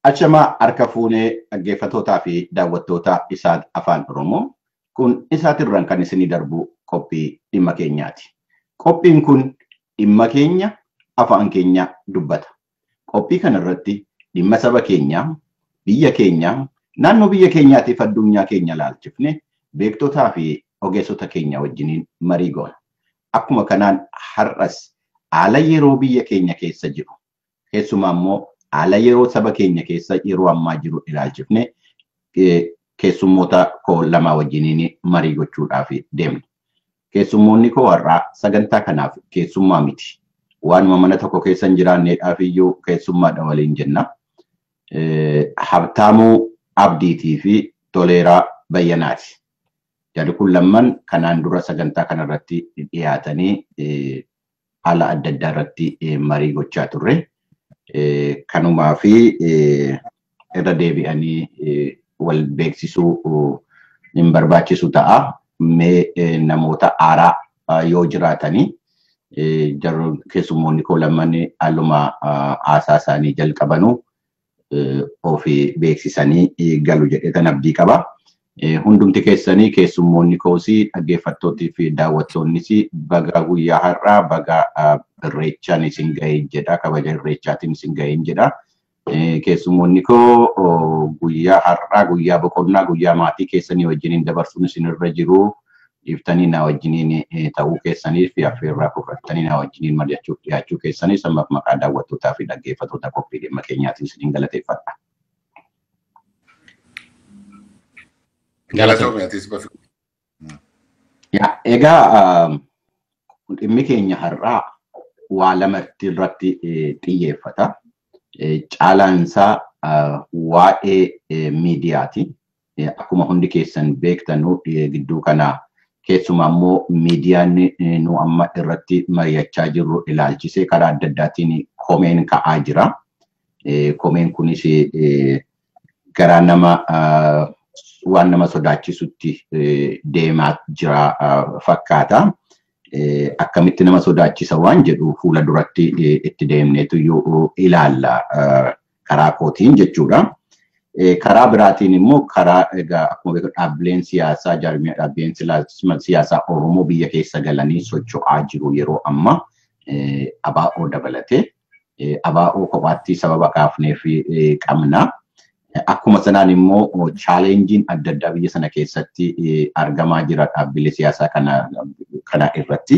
Achamaa harka fuunee dhaggeeffattootaa fi daawwattoota isaa afaan Oromoo kun isaatirraan kan isinii darbu qophii dhimma keenyaati. Qophiin kun dhimma keenya afaan keenya dubbata. Qophii kanarratti dhimma saba keenyaa, biyya keenyaa, naannoo biyya keenyaatiif addunyaa keenya laalchifne beektotaa fi ogeessota keenya wajjiniin marii goona. Akkuma kanaan har'as haala yeroo biyya keenya keessa jiru keessumaa immoo haala yeroo saba keenya keessa yeroo ammaa jiru ilaalchifne keessummoota koo lamaa wajjiniin marii gochuudhaaf deemna. Keessummoonni koo har'aa sagantaa kanaaf keessummaa miti. Waanuma mana tokko keessa hin jiraanneedhaaf iyyuu keessummaadha waliin jenna. Habtaamuu Abdiitii fi Toleeraa Bayyanaati. Jarri kun lamman kanaan dura sagantaa kanarratti dhiyaatanii haala adda addaa irratti marii gochaa turre. Kanumaa fi irra deebi'anii wal beeksisuu hin barbaachisu ta'a. Mee namoota haaraa yoo jiraatanii jarri keessummoonni koo lamman haaluma haasaa isaanii jalqabanuu ofii beeksisanii galu jedheetan abdii qaba. Hundumti keessanii keessummoonni koosii dhaggeeffattootii fi daawwattoonnis baga guyyaa har'aa baga irreechaan isin ga'ee jedha kabaja irreechaatiin isin ga'een jedha. Keessummoonni koo guyyaa har'aa guyyaa boqonnaa guyyaa maatii keessanii wajjiniin dabarsuun isinirra jiru dhiiftanii na wajjiniin ta'uu keessanii fi affeerraa fudhattanii na wajjiniin mari'achuuf dhiyaachuu keessanii sammaaf maqaa daawwattootaa fi dhaggeeffattoota qophii dhimma keenyaatiin isiniin galateeffadha. Egaa dhimmi keenya har'aa waa lamatti irratti xiyyeeffata. Caalaansaa waa'ee miidiyaati. Akkuma hundi keessan beektanu gidduu kana keessumaa immoo miidiyaan nu amma irratti mari'achaa jirru ilaalchisee karaa adda addaatiin komeen ka'aa jira. Komeen kunis garaa nama waan nama sodaachisutti deemaa jira fakkaata. Akkamitti nama sodaachisa waan jedhu fuula duratti itti deemneetu ilaalla karaa kootiin jechuudha. Karaa biraatiin immoo karaa egaa akkuma beekamu dhaabbileen siyaasaa jaarmiyaa dhaabbileen siyaasaa Oromoo biyya keessa galanii socho'aa jiru yeroo ammaa ABO dabalatee ABO kophaatti sababa kaafneef qabna. Akkuma sanaan immoo chaalenjiin adda addaa biyya sana keessatti argamaa jira dhaabbilee siyaasaa kana irratti.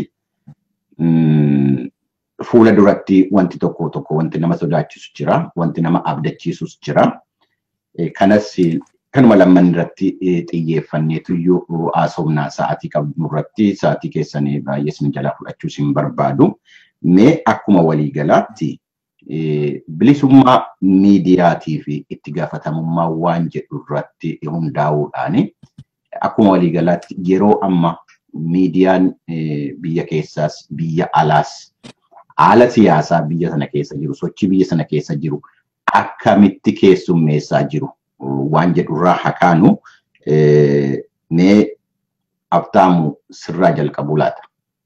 Fuula duratti wanti tokko tokko wanti nama sodaachisu jira, wanti nama abdachiisus jira. Kanas kanuma lamman irratti xiyyeeffanneetu iyyuu haasofnaa sa'aatii qabnu irratti sa'aatii keessanii baay'ee isin jalaa fudhachuus hin barbaadu. Mee akkuma waliigalaatti bilisummaa miidiyaatii fi itti gaafatamummaa waan jedhu irratti hundaa'uudhaan akkuma waliigalaatti yeroo amma miidiyaan biyya keessaas biyya alaas haala siyaasaa biyya sana keessa jiru sochii biyya sana keessa jiru akkamitti keessummeessaa jiru waan jedhurraa hakaanu mee aftaamu sirraa jalqabuu laata.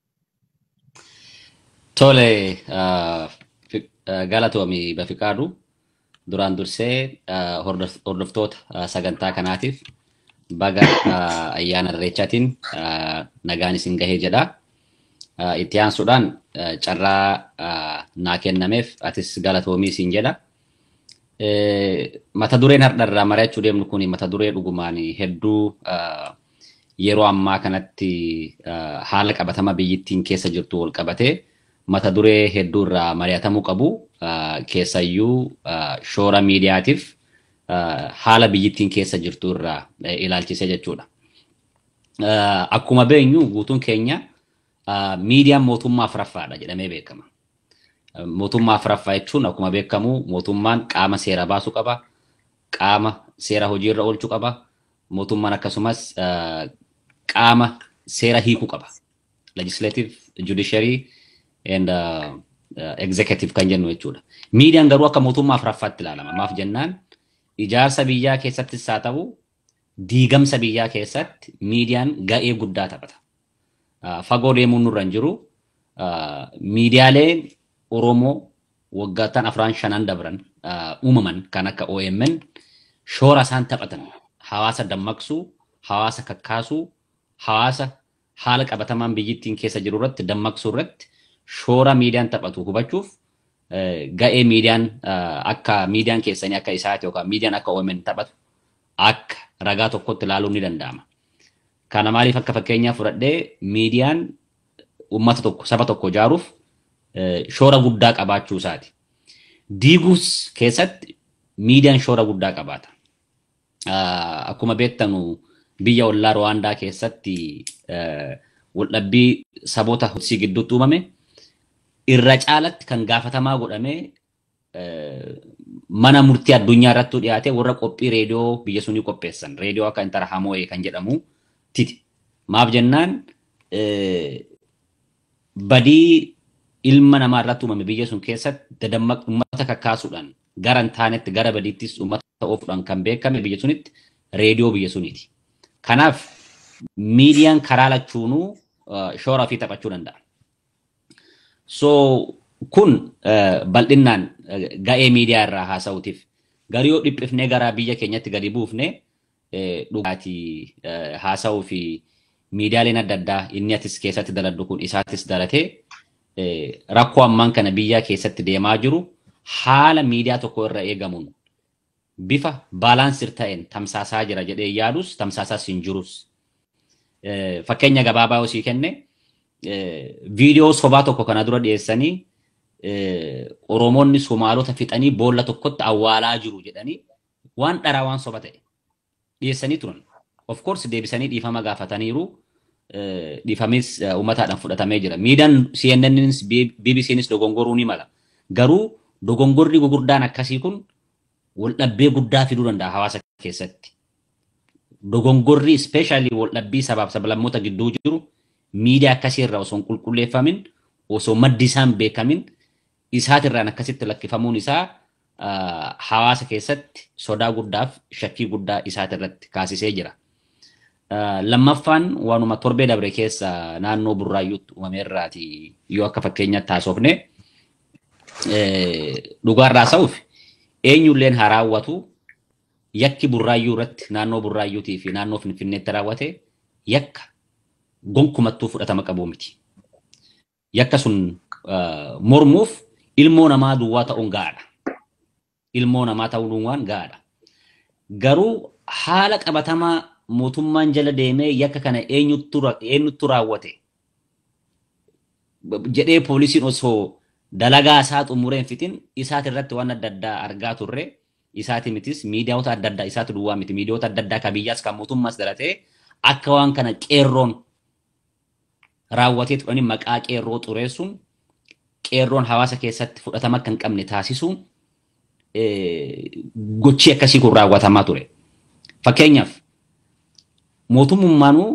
Tole galatoomi Bafiqaadu duraan dursee hordoftoota sagantaa kanaatiif baga ayyaana irreechaatiin nagaan isin gahee jedha. Itti aansuudhaan carraa naa kennameef atis galatoomii isin jedha. Mata dureen har'arraa mari'achuu deemnu kun mata duree dhugumaan hedduu yeroo ammaa kanatti haala qabatama biyyittiin keessa jirtu wal qabatee mata duree hedduu irraa mari'atamuu qabu keessayyuu shoora miidiyaatiif haala biyyittiin keessa jirtu irraa ilaalchisee jechuudha. Akkuma beenyu guutuun keenya miidiyaan mootummaa afuraffaadha jedhamee beekama. Mootummaa afuraffaa jechuun akkuma beekamu mootummaan qaama seera baasuu qaba, qaama seera hojiirra oolchuu qaba, mootummaan akkasumas qaama seera hiikuu qaba. Legislative, judiciary, and uh, uh, executive kan jennu jechuudha. Miidiyaan garuu akka mootummaa afuraffaatti ilaalama. Maaf jennaan ijaarsa biyyaa keessattis haa ta'u diigamsa biyyaa keessatti miidiyaan ga'ee guddaa taphata. Uh, fagoo deemuun nurra hin jiru. Uh, miidiyaaleen Oromoo waggaattan afraan shanan dabran uumaman kan akka OMN shoora isaan taphatan hawaasa dammaqsuu, hawaasa kakkaasuu, hawaasa haala qabatamaan biyyittiin keessa jiru irratti dammaqsuu irratti shoora miidiyaan taphatu hubachuuf ga'ee miidiyaan akka miidiyaan keessanii akka isaati yookaan miidiyaan akka OMN taphatu akka ragaa tokkotti ilaaluun ni danda'ama. Kana maaliif akka fakkeenyaa fudhadhee miidiyaan uummata tokko saba tokko ijaaruuf shoora guddaa qabaachuu isaati. Diiguus keessatti miidiyaan shoora guddaa qabaata. Akkuma beektanu biyya ollaa Rwaandaa keessatti waldhabbii saboota Hutsii gidduutti uumame irra caalatti kan gaafatamaa godhamee mana murtii addunyaa irratti dhiyaate warra qophii reediyoo biyya sunii qopheessan reediyoo akka intara hamo'ee kan jedhamu titi. Maaf jennaan badii ilma namaa irratti uumame biyya sun keessatti dadammaq uummata kakkaasuudhaan gara hin taanetti gara badiittis uummata oofuudhaan kan beekame biyya sunitti reediyoo biyya suniiti. Kanaaf miidiyaan karaa lachuunuu shoora ofii taphachuu danda'a. So kun bal'inaan ga'ee miidiyaa irraa haasa'uutiif garuu yoo dhiphifnee gara biyya keenyatti gadi buufne dhugaatii haasa'uu fi miidiyaaleen adda addaa inni atis keessatti daladdu kun isaatis dalatee rakkoo ammaan kana biyya keessatti deemaa jiru haala miidiyaa tokko irra eegamuun bifa baalaansir ta'een tamsaasaa jira jedhee yaadus tamsaasaas hin jirus. Fakkeenya gabaabaa yoo sii kenne viidiyoo sobaa tokko kana dura dhiyeessanii Oromoonni Somaalota fixanii boolla tokkotti awwaalaa jiru jedhanii waan dharaa waan soba ta'e dhiyeessanii turan. Of course deebisanii dhiifama gaafataniiru. Dhiifamis uummataadhaan fudhatamee jira. Miidiyaan CNNs BBCnis dogongoruu ni mala. Garuu dogongorri gurguddaan akkasii kun waldhabbee guddaa fiduu danda'a hawaasa keessatti. Dogongorri ispeeshaalii waldhabbii sabaaf sablammoota gidduu jiru miidiyaa akkasii irraa osoo hin qulqulleeffamin osoo maddi isaan beekamin isaatirraan akkasitti lakkifamuun isaa hawaasa keessatti sodaa guddaaf shakkii guddaa isaatirratti kaasisee jira. Lammaffaan waanuma torbee dabre keessa naannoo burraayyuutti uumameerraati yoo akka fakkeenyaatti haasofne dhugaarraa sa'uuf eenyulleen haa raawwatu yakki burraayyuu irratti naannoo burraayyuutii fi naannoo finfinneetti raawwate yakka gonkumattuu fudhatama qabu miti. Yakka sun mormuuf ilmoo namaa duwwaa ta'uun gaadha. Ilmoo namaa ta'uun waan gaadha. Garuu haala qabatamaa mootummaan jala deemee yakka kana eenyuttu raawwate jedhee poolisiin osoo dalagaa isaa xumureen fitin isaati irratti waan adda addaa argaa turre isaati mitis miidiyaawota adda addaa isaati duwwaa miti miidiyaawota adda addaa kan biyyaas kan mootummaas dalatee akka waan kana qeerroon raawwatee turanii maqaa qeerroo xureessuun qeerroon hawaasa keessatti fudhatama akka hin qabne taasisuun gochii akkasii kun raawwatamaa ture. Fakkeenyaaf mootummaanuu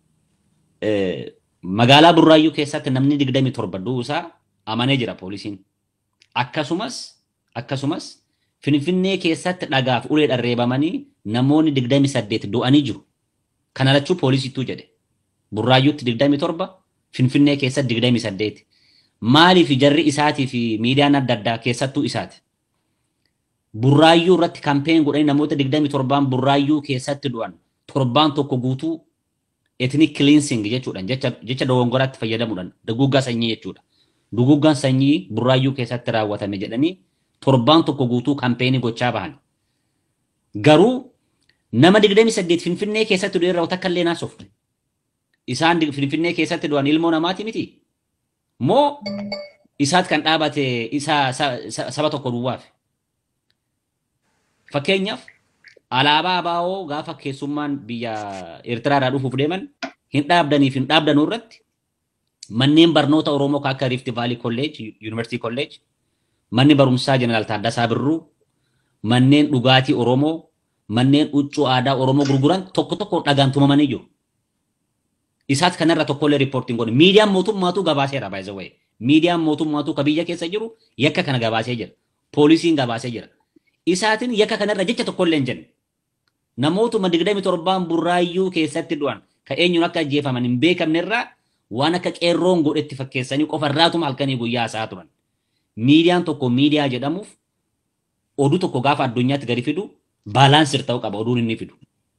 magaalaa Burraayyuu keessatti namni digdami torba du'uusaa amanee jira poolisiin. Akkasumas akkasumas Finfinnee keessatti dhagaaf ulee dharreebamanii namoonni digdami saddeet du'anii jiru. Kana lachuu poolisiitu jedhe. Burraayyuutti digdami torba Finfinnee keessatti digdami saddeet. Maaliif jarri isaatii fi miidiyaan adda addaa keessattuu isaati. Burraayyuu irratti kampeen godhanii namoota digdami torbaan burraayyuu keessatti du'an torbaan tokko guutuu ethnic cleansing jechuudhaan jecha dogongoraatti fayyadamuudhaan duguggaa sanyii jechuudha. Duguggaan sanyii burraayyuu keessatti raawwatame jedhanii torbaan tokko guutuu kampeenii gochaa bahan. Garuu nama digdami saddeet Finfinnee keessatti du'e irraa takka illee naasofne. Isaan Finfinnee keessatti du'an ilmoo namaati miti. Moo isaat kan dhaabate isa saba tokko duwwaaf. Fakkeenyaaf alaabaa abaa'oo gaafa keessummaan biyya Eertiraadhaa dhufuuf deeman hin dhaabdaniif hin dhaabdanuu irratti manneen barnoota Oromoo kan akka Rift Valley College, University College, manni barumsaa Jeneraal Taaddasaa Birruu, manneen dhugaatii Oromoo, manneen huccuu aadaa Oromoo gurguran tokko tokko dhagaan tumamanii jiru. Isaat kanarra tokkollee riippoortiin godhe. Miidiyaan mootummaatu gabaaseera baay'ee zawwee. Miidiyaan mootummaatu ka biyya keessa jiru yakka kana gabaasee jira. Poolisiin gabaasee jira. Isaatiin yakka kanarra jecha tokkollee hin jenne. Namootuma digdami torbaan burraayyuu keessatti du'an ka eenyuun akka ajjeefaman hin beekamne irraa waan akka qeerroon godhetti fakkeessanii qofarraatuma halkanii guyyaa isaa turan. miidiyaan tokko miidiyaa jedhamuuf oduu tokko gaafa addunyaatti gadi fidu baalaansir ta'uu qaba oduun inni fidu.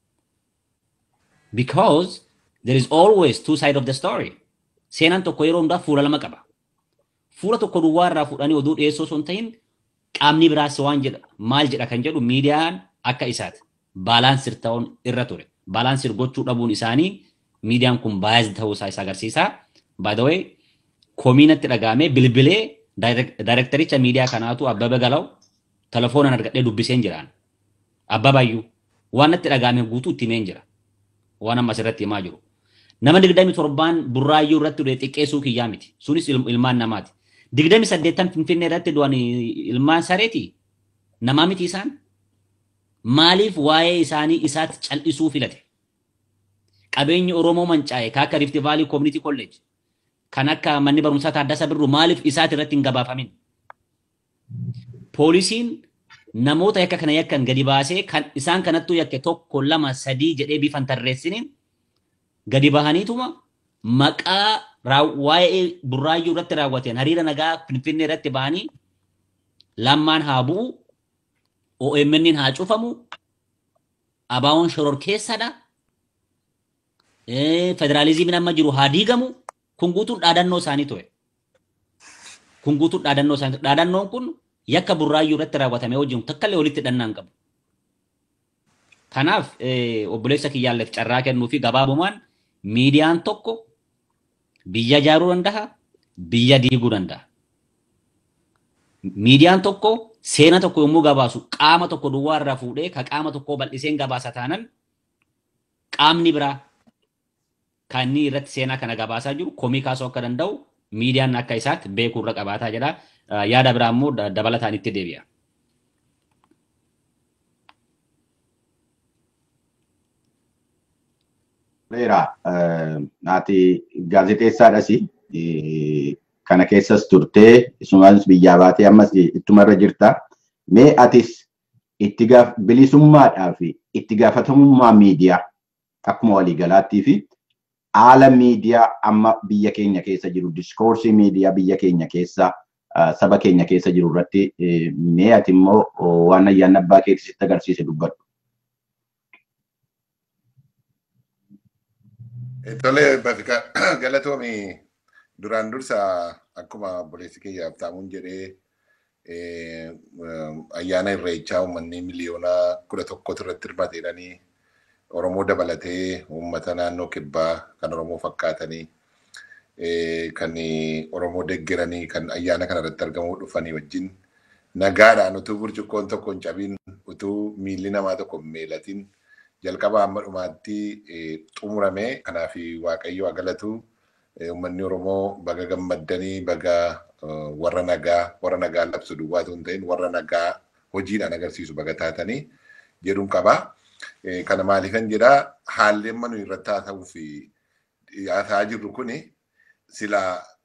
Because there is always two side of the story. Seenaan tokko yeroo hundaa fuula lama qaba. Fuula tokko duwwaa irraa fuudhanii oduu dhiyeessoo osoo hin ta'in qaamni biraas waan jedha maal jedha kan jedhu miidiyaan akka isaati. Baalaansir ta'uun irra ture. Baalaansir gochuu dhabuun isaanii miidiyaan kun baay'ee ta'uu isaa isa agarsiisa. By the way, koomiinatti dhagaamee bilbilee daayirektaricha miidiyaa kanaatu Abbaba Galaw telefoonaan argadhee dubbiseen jiraan. Abbabayyuu waan natti dhagaame guutuu itti himeen jira. Waan amma asirratti himaa jiru. Nama digdami torbaan burraayyuu irratti du'e xiqqeessuu kiyyaa miti. Sunis ilmaan namaati. Digdami saddeettan finfinnee irratti du'an ilmaan sareeti. Namaa miti isaan. Maaliif waa'ee isaanii isaatti cal'isuu filate? Qabeenyi Oromoo mancaa'e kan akka Rift Valley Community College kan akka manni barumsaa Taaddasa Birruu maaliif isaati irratti hin gabaafamin? Poolisiin namoota yakka kana yakkan gadi baasee kan isaan kanattuu yakke tokko lama sadii jedhee bifan tarreessiniin gadi bahaniituma maqaa waa'ee burraayyuu irratti raawwateen hariira nagaa finfinnee irratti bahanii lammaan haa bu'u OMN haa cufamu abaawoon shoror keessadha federaalizimiin amma jiru haa diigamu kun guutuun dhaadannoo isaanii ture. Kun guutuun dhaadannoo isaanii dhaadannoon kun yakka burraayyuu irratti raawwatame wajjin takkallee walitti hidhannaa hin qabu. Kanaaf obboleessa kiyyaalleef carraa kennuu fi gabaabumaan miidiyaan tokko biyya ijaaruu danda'a, biyya diiguu danda'a. Miidiyaan tokko seena tokko yommuu gabaasu qaama tokko duwwaa irraa fuudhee ka qaama tokkoo bal'iseen gabaasa taanan qaamni biraa kan inni irratti seenaa kana gabaasaa jiru komii kaasuu akka danda'u miidiyaan akka isaatti beekuu irra qabaataa jedha. Yaada biraa immoo dabalataan itti deebi'a. Beera, ati gaazexeessaadhas kana keessas turtee isumas biyyaa baatee ammas ittumarra jirta. Mee atis itti bilisummaadhaa fi itti gaafatamummaa miidiyaa akkuma waliigalaattii fi haala miidiyaa amma biyya keenya keessa jiru diskoorsii miidiyaa biyya keenya keessa saba keenya keessa jiru irratti mee ati immoo waan ayyaana abbaa keetti sitti agarsiise dubbadhu. Tole Bafika galatoomii duraan dursa akkuma obboleessi kiyya Habtaamuun jedhee ayyaana irreechaa uummanni miliyoona kudha tokkotu irratti hirmaate jedhanii Oromoo dabalatee uummata naannoo kibbaa kan Oromoo fakkaatanii kan Oromoo deeggaranii kan ayyaana kana irratti argamuu dhufanii wajjin nagaadhaan utuu burcuqqoon tokko hin cabiin utuu miilli namaa tokko hin miilatiin jalqaba amma dhumaatti xumurame kanaaf waaqayyo galatu uummanni Oromoo baga gammaddanii baga warra nagaa warra nagaa labsu duwwaatu hin ta'in warra nagaa hojiidhaan agarsiisu baga taatanii jedhuun qaba. Kana maaliifan jedha haalli amma nuyi irratti haa ta'uu fi haasa'aa jirru kuni sila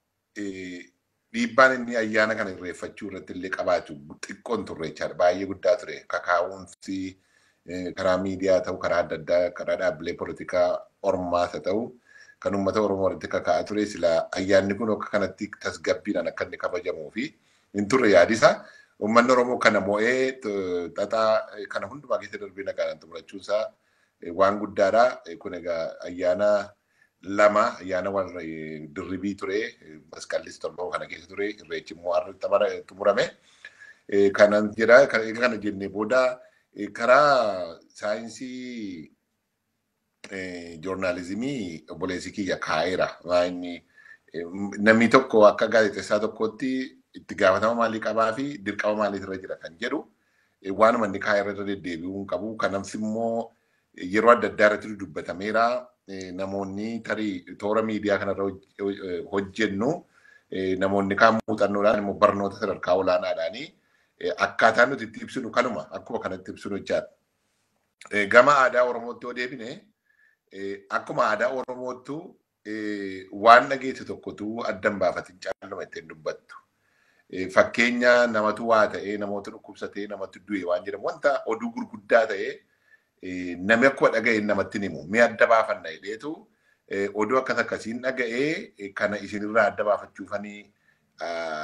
dhiibbaan inni ayyaana kana irreeffachuu irratti illee qabaatu xiqqoon turre jechaadha. Baay'ee guddaa ture. Kakaa'umsi karaa miidiyaa ta'u karaa adda addaa karaa dhaabbilee poolitikaa ormaas haa ta'u kan uummata Oromoo walitti kakaa'aa ture sila ayyaanni kun akka kanatti tasgabbiidhaan akka inni kabajamuu fi hin turre yaadisa. Uummanni Oromoo kana mo'ee xaxaa kana hundumaa keessa darbee nagaadhaan xumurachuunsaa waan guddaadha. Kun egaa ayyaana lama ayyaana warra dirribii ture masqallis torban kana keessa ture irreechi immoo har'a xumurame. Kanan jedha kana jennee booda karaa saayinsii joornaalizimii obboleessi kiyya kaa'eera. Namni tokko akka gaazexeessaa tokkotti itti gaafatama maalii qabaa fi dirqama maaliitirra jira kan jedhu waanuma inni kaa'e irra deddeebi'uu hin qabu. Kanaaf immoo yeroo adda addaa irratti dubbatameera. Namoonni tarii toora miidiyaa kanarra hojjennu namoonni kaan muuxannoodhaan immoo barnoota sadarkaa olaanaadhaanii akkaataan nuti itti ibsinu kanuma akkuma kanatti ibsinu jechaadha. Gama aadaa Oromootti yoo deebine akkuma aadaa Oromootti waan dhageesse tokkotu addan baafatin caaluma ittiin dubbattu. Fakkeenya namatu waa ta'ee namoota dhukkubsatee namatti du'e waan jedhamu wanta oduu gurguddaa ta'ee namni akkuma dhaga'e namatti himu mi'a adda baafanna jedheetu oduu akkas akkasiin dhaga'ee kana isinirraa adda baafachuufanii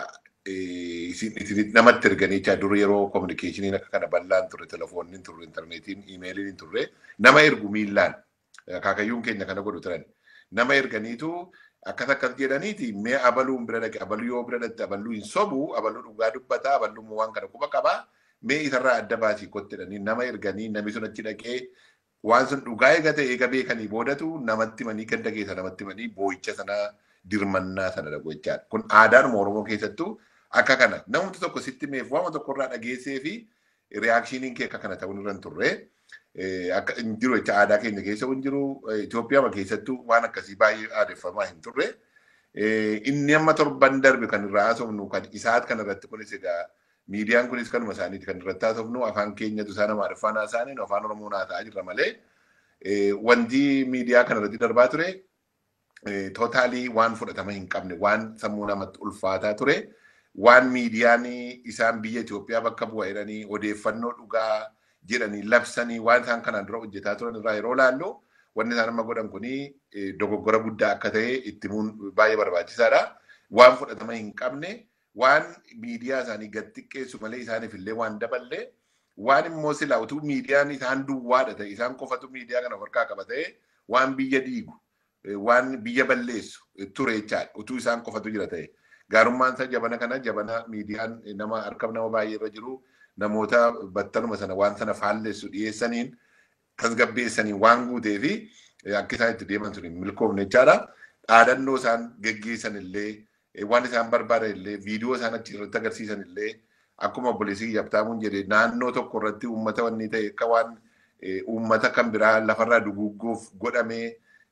isin namatti erganii jechaa dur yeroo kominikeeshiniin akka kana bal'aan turre telefoonni turre intarneetiin iimeeliin hin turre nama ergu miillaan akaakayyuun keenya kana godhu turan nama erganiitu akkas akkas jedhaniiti mee abaluun bira dhaqe abaluu yoo bira dhaqe abaluu hin sobu abaluu dhugaa dubbata abaluu waan kana quba qaba mee isarraa adda baasii kottidhanii nama erganii namni sun achi dhaqee waan sun dhugaa eegate eega beekanii boodatu namatti manii ganda keessa namatti manii boo'icha sana dirmannaa sana dhagu jechaadha. Kun aadaanuma Oromoo keessattuu akka kana namni tokko sitti meef waama tokkorraa dhageessee fi reaakshiiniin kee akka kana ta'uu irra hin turre. Akka hin jiru jecha aadaa keenya keessa hin jiru Itoophiyaa keessattuu waan akkasii baay'ee aadeffamaa hin turre. Inni amma torban darbe kan irraa haasofnu kan isaat kan irratti kunis egaa miidiyaan kunis kanuma isaaniiti kan irratti haasofnu afaan keenyatu isaan amaariffaan haasa'aniin afaan oromoo haasa'aa jirra malee wanti miidiyaa kana irratti darbaa ture tootaalii waan fudhatama hin qabne waan sammuu namatti ulfaataa ture waan miidiyaan isaan biyya Itoophiyaa bakka bu'a jedhanii odeeffannoo dhugaa jedhanii labsanii waan isaan kanaan dura hojjetaa turan irraa yeroo laallu wanni isaan amma godhan kuni dogoggora guddaa akka ta'e itti himuun baay'ee barbaachisaadha. Waan fudhatama hin qabne waan miidiyaa isaanii gad xiqqeessu malee isaaniif illee waan daballe waan immoo silaa utuu miidiyaan isaan duwwaadha ta'e isaan qofatu miidiyaa kana harkaa qaba ta'e waan biyya diigu waan biyya balleessu ture jechaadha utuu isaan qofatu jira ta'e gaarummaan isaa jabana kana jabana miidiyaan nama harka nama baay'ee irra jiru namoota battaluma sana waan sana faalleessu dhiyeessaniin tasgabbeessaniin waan guutee fi akka isaan itti deeman sun hin milkoofne jechaadha dhaadannoo isaan geggeessan illee waan isaan barbaadan illee viidiyoo isaan achi irratti agarsiisan illee akkuma obboleessii Habtaamuun jedhe naannoo tokko irratti uummata wanni ta'e akka waan uummata kan biraa lafarraa duguugguuf godhamee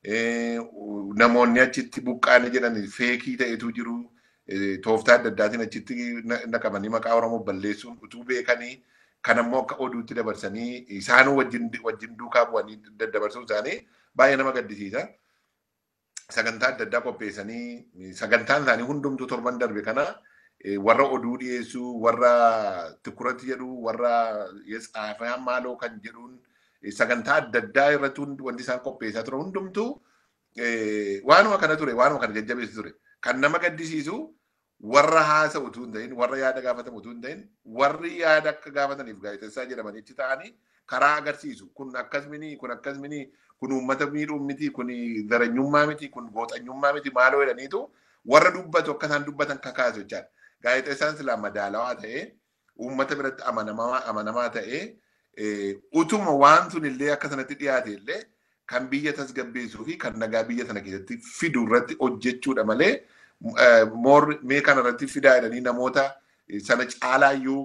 namoonni achitti buqqaane jedhan feekii ta'etu jiru tooftaa adda addaatiin achitti naqamanii maqaa Oromoo balleessuun utuu beekanii kan ammoo akka oduutti dabarsanii isaan wajjin duukaa bu'anii daddabarsuun isaanii baay'ee nama gaddisiisa. sagantaa adda addaa qopheessanii sagantaan isaanii hundumtuu torban darbe kana warra oduu dhiyeessu warra tukuratti jedhu warra tsaafaa maaloo kan jedhuun sagantaa adda addaa irratti wanti isaan qopheessaa ture hundumtuu waanuma kana ture waanuma kana jajjabeessu ture kan nama gaddisiisu warra haasa'u utuu hin ta'in warra yaada gaafatamu utuu hin ta'in warri yaada akka gaafataniif gaazexessaa jedhamanii achi ta'anii karaa agarsiisu kun akkasminii kun akkasminii kun uummata miidhuu miti kun zaranyummaa miti kun gooxanyummaa miti maaloo jedhaniitu warra dubbatu akka isaan dubbatan kakaasu jechaadha. Gaazexeessaan silaa madaalawaa ta'ee uummata biratti amanamaa ta'ee utuma waan sun illee akka sanatti dhiyaate illee kan biyya tasgabbeessuu fi kan nagaa biyya sana keessatti fidu irratti hojjechuudha malee mee kana irratti fidaa jedhanii namoota sana caalaayyuu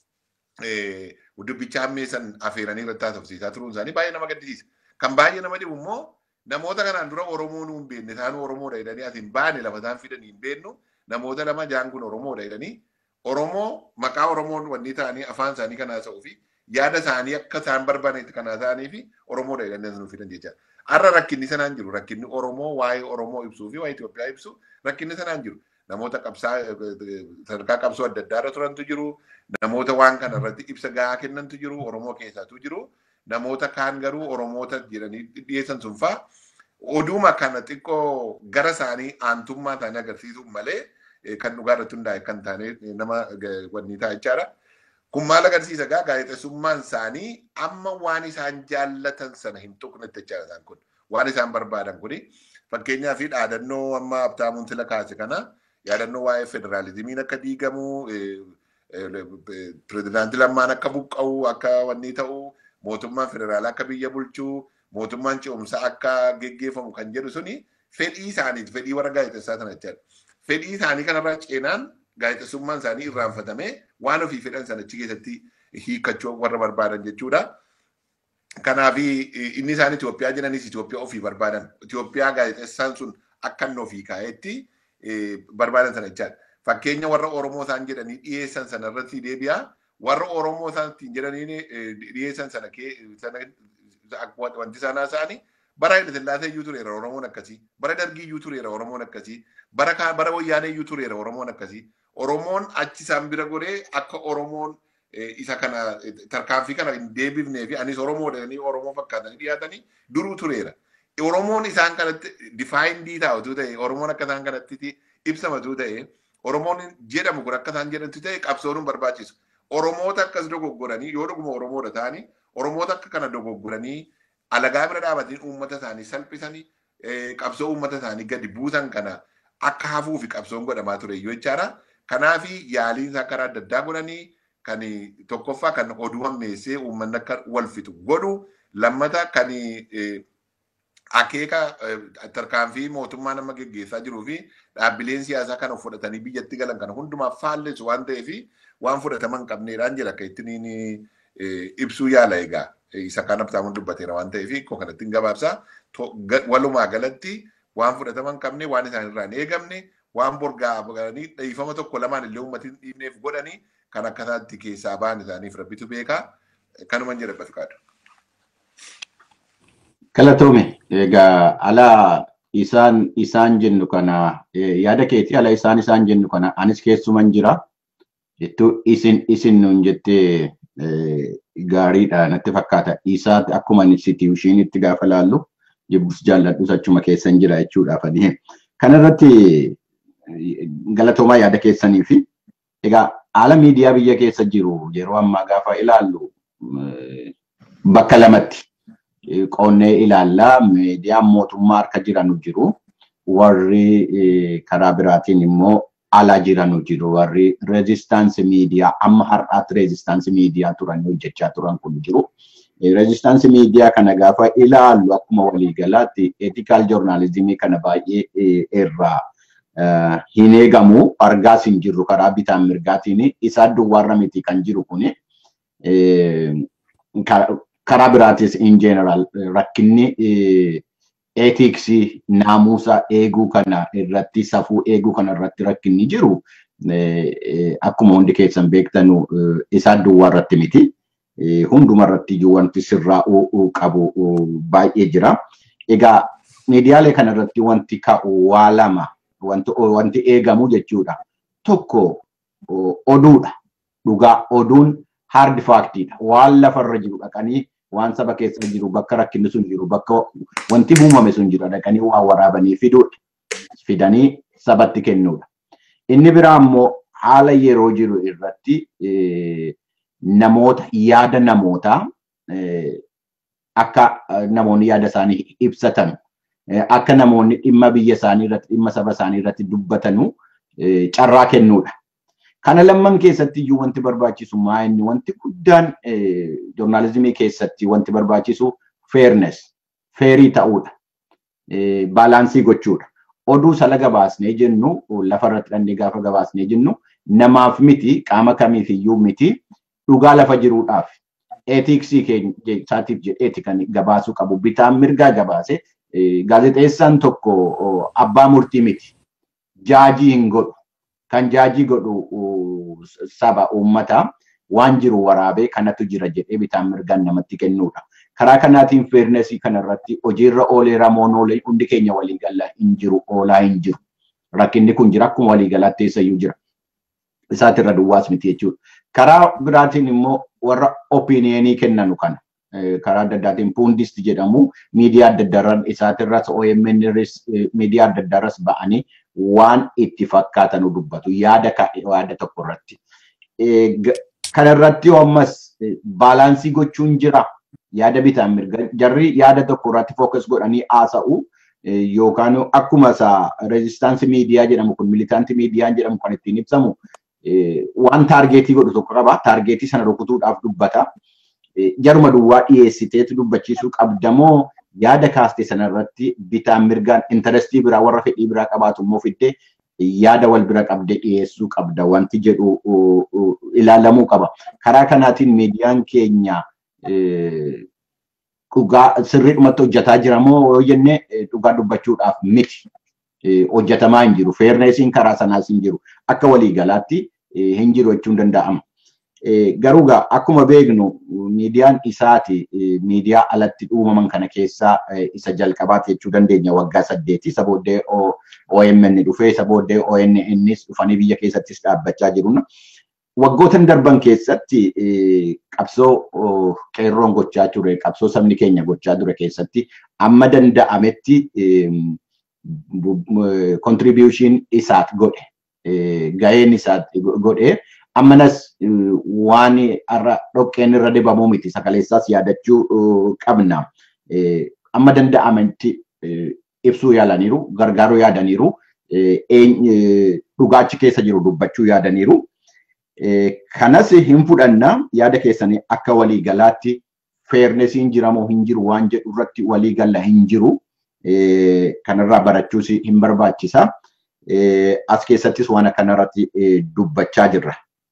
dubbicha hammeessan afeeranii irratti haasofsiisaa turuun isaanii baay'ee nama gaddisiisa. Kan baay'ee nama dhibu immoo namoota kanaan dura Oromoo nu hin beekne isaan Oromoodha jedhanii as hin baane lafa isaan fidanii hin beeknu namoota lama jaan kun Oromoodha jedhanii Oromoo maqaa Oromoon wanni ta'anii afaan isaanii kan haasa'uu fi yaada isaanii akka isaan barbaadan kan haasa'anii fi Oromoodha jedhanii as nu fidan jecha. Har'a rakkinni sanaan jiru rakkinni Oromoo waa'ee Oromoo ibsuu fi waa'ee Itoophiyaa ibsu rakkinni sanaan jiru. Namoota qabsaa sadarkaa qabsoo adda addaa irra turantu jiru. Namoota waan kana irratti ibsa gahaa kennantu jiru. Oromoo keessaatu jiru. Namoota kaan garuu Oromoota jedhanii dhiyeessan sun fa'aa oduma kana xiqqoo gara isaanii aantummaa isaanii agarsiisuuf malee kan dhugaa irratti hundaa'e kan taane nama wanni ta'a jechaadha. Kun maal agarsiisa gaa gaazexeessummaan isaanii amma waan isaan jaallatan sana hin tuqnetti jechaadha isaan kun. Waan isaan barbaadan kuni fakkeenyaa fi dhaadannoo amma Habtaamuun Tila kaase kana yaadannoo waa'ee federaalizimiin akka diigamu pirezidaantii lammaan akka buqqa'u akka wanni ta'u mootummaan federaalaa akka biyya bulchuu mootummaan ce'umsaa akka geggeeffamu kan jedhu suni fedhii isaaniiti fedhii warra gaazexessaa sana jechaadha. Fedhii isaanii kanarraa ceenaan gaazexessummaan isaanii irraanfatamee waan ofii fedhan sana achi keessatti hiikkachuu warra barbaadan jechuudha. Kanaaf inni isaan Itoophiyaa jiranis Itoophiyaa ofii barbaadan. Itoophiyaa gaazexessaan sun akka inni ofii kaa'etti barbaadan sana jechaadha. Fakkeenya warra Oromoo isaan jedhanii dhiyeessan sana irratti deebi'a. Warra Oromoo isaan ittiin jedhanii dhiyeessan sana wanti isaan haasa'anii bara Haile Sillaasee iyyuu tureera Oromoon akkasii. Bara Dargii iyyuu tureera Oromoon akkasii. Bara bara Wayyaanee iyyuu tureera Oromoon akkasii. Oromoon achi isaan bira godhee akka Oromoon isa kana tarkaanfii kana hin deebifnee fi anis Oromoo jedhanii Oromoo fakkaatanii dhiyaatanii duruu tureera. Oromoon isaan kanatti difaayindii taa'utu ta'e Oromoon akka isaan kanatti ibsamatu ta'e Oromoon jedhamu kun akka isaan jedhantu ta'e qabsoon hin barbaachisu. Oromoota akkas dogoggoranii yoo dhuguma Oromoodha ta'anii Oromoota akka kana dogoggoranii alagaa bira dhaabatanii uummata isaanii salphisanii qabsoo uummata isaanii gadi buusan kana akka hafuu fi qabsoon godhamaa ture iyyuu jechaadha. Kanaafi yaaliin isaa karaa adda addaa godhanii kan tokkoffaa kan oduu hammeessee uummanni akka wal fixu godhu lammata kan akeeka tarkaanfii mootummaa nama geggeessaa jiruu fi dhaabbileen siyaasaa kana fudhatanii biyyatti galan kana hundumaaf faallessu waan ta'eef waan fudhataman qabneedhaan jira akka ittiin ibsuu yaala egaa isa kan abtaamuun dubbateera waan ta'eef koo kanattiin gabaabsaa walumaa galatti waan fudhataman qabne waan isaan irraa hin eegamne waan borgaa galanii dhiifama tokko lamaan illee uummatiin dhiibneef godhanii kan akkataatti keessaa ba'an isaaniif rabbitu beekaa kanuman jedha bafikaadha. Galatoome egaa ala isaan isaan jennu kana yaada keetii ala isaan isaan jennu kana anis keessuman jira jettuu isin isin nuun jettee gaariidha natti fakkaata isaa akkuma institushinitti gaafa laallu jibbus jaalladhus achuma keessan jira jechuudhaaf adiin kanarratti galatoomaa yaada keessanii fi egaa haala miidiyaa biyya keessa jiru yeroo ammaa gaafa ilaallu bakka lamatti qonnee ilaallaa miidiyaan mootummaa harka jiranu jiru warri karaa biraatiin immoo ala jiranu jiru warri reezistaansi miidiyaa amma har'aatti reezistaansi miidiyaa turan hojjechaa turan kun jiru. Reezistaansi miidiyaa kana gaafa ilaallu akkuma waliigalaatti eetikaal joornaalizimii kana baay'ee irraa hin eegamu argaas hin jirru karaa bitaan mirgaatiin isaa duwwaarra miti kan jiru kuni karaa biraatis in general rakkinni eetiksii naamusa eeguu kana irratti safuu eeguu kana irratti rakkinni jiru akkuma hundi keessan beektanu isaa duwwaa irratti miti. Hunduma irratti iyyuu wanti sirraa'uu qabu baay'ee jira. Egaa miidiyaalee kana irratti wanti ka'u waa lama wanti eegamu jechuudha. Tokko oduudha. Dhugaa oduun hard faaktiidha. Waan lafarra jiru dhaqanii waan saba keessa jiru bakka rakkinni sun jiru bakka wanti uumame sun jiru dhaqanii waa waraabanii fiduudha. Fidanii sabatti kennuudha. Inni biraa immoo haala yeroo jiru irratti namoota yaada namootaa akka namoonni yaada isaanii ibsatan akka namoonni dhimma biyya isaanii irratti dhimma saba isaanii irratti dubbatanu carraa kennuudha. Kana lamman keessatti iyyuu wanti barbaachisu maa inni wanti guddaan joornaalizimii keessatti wanti barbaachisu fairness, feerii ta'uudha. Baalaansii gochuudha. Oduu sala gabaasnee jennu lafarratti dhannee gaafa gabaasnee jennu namaaf miti qaama kamiif iyyuu miti dhugaa lafa jiruudhaaf eetiksii keessaatiif jedheeti kan gabaasuu qabu bitaan mirgaa gabaase gaazexeessaan tokko abbaa murtii miti jaajii hin godhu kan jaajii godhu saba uummataa waan jiru waraabee kanatu jira jedhee bitaan mirgaan namatti kennuudha. Karaa kanaatiin feernesii kanarratti hojiirra oolee ramoon oolee hundi keenya waliigalaa hin jiru oolaa hin jiru. Rakkinni kun jira akkuma waliigalaatti eessayyuu jira. Isaatirra duwwaas miti jechuudha. Karaa biraatiin immoo warra opiniyeenii kennanu kana karaa adda addaatiin puundist jedhamu miidiyaa adda addaarran isaatirras OMN miidiyaa adda addaarras ba'anii waan itti fakkaatanu dubbatu yaada yaada tokko irratti. Kanarratti ammas baalaansii gochuun jira yaada bitaan mirga jarri yaada tokko irratti fookas godhanii haasa'u yookaan akkuma isaa reezistaansii miidiyaa jedhamu kun militaantii miidiyaa jedhamu kan ittiin ibsamu waan taargeetii godhu tokko qaba. Taargeetii sana rukutuudhaaf dubbata. Jaruma duwwaa dhiyeessiteetu dubbachiisuu qabdamoo yaada kaaste sanarratti bitaan mirgaan intarestii biraa warra fedhii biraa qabaatu immoo fiddee yaada wal bira qabdee dhiyeessuu qabda wanti jedhu ilaalamuu qaba. Karaa kanaatiin miidiyaan keenya dhugaa sirriidhumatti hojjetaa jira moo yoo jenne dhugaa dubbachuudhaaf miti. hojjetamaa hin jiru. Feerneesiin karaa sanaas hin jiru. Akka waliigalaatti hin jiru jechuun danda'ama. Garuu akkuma beeknu miidiyaan isaati miidiyaa alatti uumaman kana keessaa isa jalqabaati jechuu dandeenya waggaa saddeeti. Isa booddee OMN dhufee isa booddee ONNs dhufanii biyya keessattis dhaabbachaa jiru. Waggoota darban keessatti qabsoo qeerroon gochaa ture, qabsoo sabni keenya gochaa ture keessatti amma danda'ametti contribution isaat godhe gaheen isaa godhee ammanas waan har'a dhoqqeen irra dibamuu miti sagaleessaas yaadachuu qabna. Amma danda'amantti ibsuu yaalaniiru gargaaruu yaadaniiru dhugaachi keessa jiru dubbachuu yaadaniiru. Kanas hin fudhanna yaada keessanii akka waliigalaatti feernesiin jiramoo hin jiru waan jedhu irratti waliigalla hin jiru. Kanarraa barachuus hin barbaachisa. As keessattis waan akkanarratti dubbachaa jirra.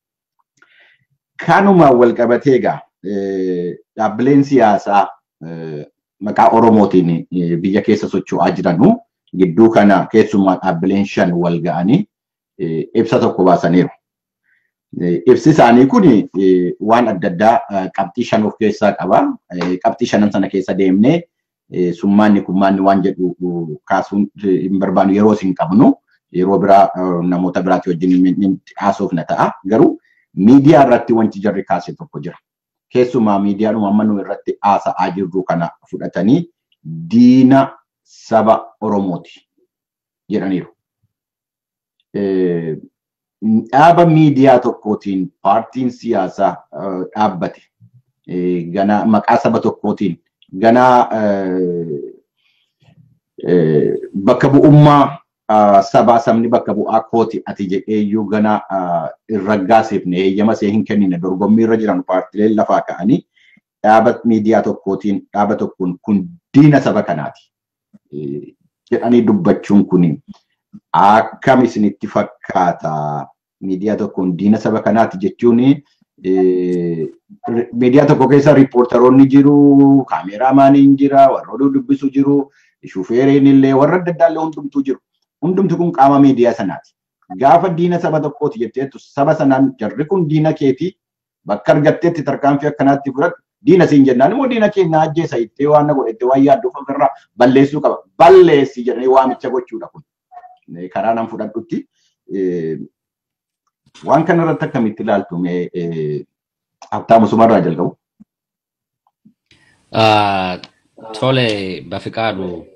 Kanuma wal qabatee egaa dhaabbileen siyaasaa maqaa Oromootiin biyya keessa socho'aa jiranu gidduu kana keessumaa dhaabbileen shan wal ga'anii ibsa tokko baasaniiru. Ibsi isaanii kun waan adda addaa qabxii shan of keessaa qaba. Qabxii shanan sana keessa deemnee summaanni kummaanni waan jedhu kaasuun hin barbaannu yeroo isin qabnu yeroo biraa namoota biraatti wajjin haasofna ta'a. Garuu miidiyaa irratti wanti jarri kaase tokko jira. Keessumaa miidiyaadhuma amma nu irratti haasa'aa jirru kana fudhatanii diina saba Oromooti jedhaniiru. Dhaaba miidiyaa tokkootiin paartiin siyaasaa dhaabbate gana maqaa saba tokkootiin gana bakka bu'ummaa sabaa sabni bakka bu'aa kooti ati jedheeyyuu gana hin raggaasifne heeyyama see hin kennine dorgommii irra jiran paartileen lafaa ka'anii dhaaba miidiyaa tokkootiin dhaaba tokkoon kun diina saba kanaati jedhanii dubbachuun kun akkam isinitti fakkaata miidiyaa tokkoon diina saba kanaati jechuun miidiyaa tokko keessa riippoortaroonni jiru, kaameraamaaniin jira, warra oduu dubbisu jiru, shufeeriin illee warra adda addaa illee hundumtuu jiru. Hundumti kun qaama miidiyaa sanaati. Gaafa diina saba tokkooti jetteetu saba sanaan jarri kun diina keeti bakka argatteetti tarkaanfii akkanaatti fudhatu diina siin jennaan immoo diina keenya ajjeesa ittee waan godhette waan yaadduuf ofirraa balleessuu qaba. Balleessi jedhanii waamicha gochuudha kun. Karaa nan fudhadhutti. Waan kana irratti akkamitti ilaaltu mee Habtaamu Sumarraa jalqabu? Tole Bafiqaadu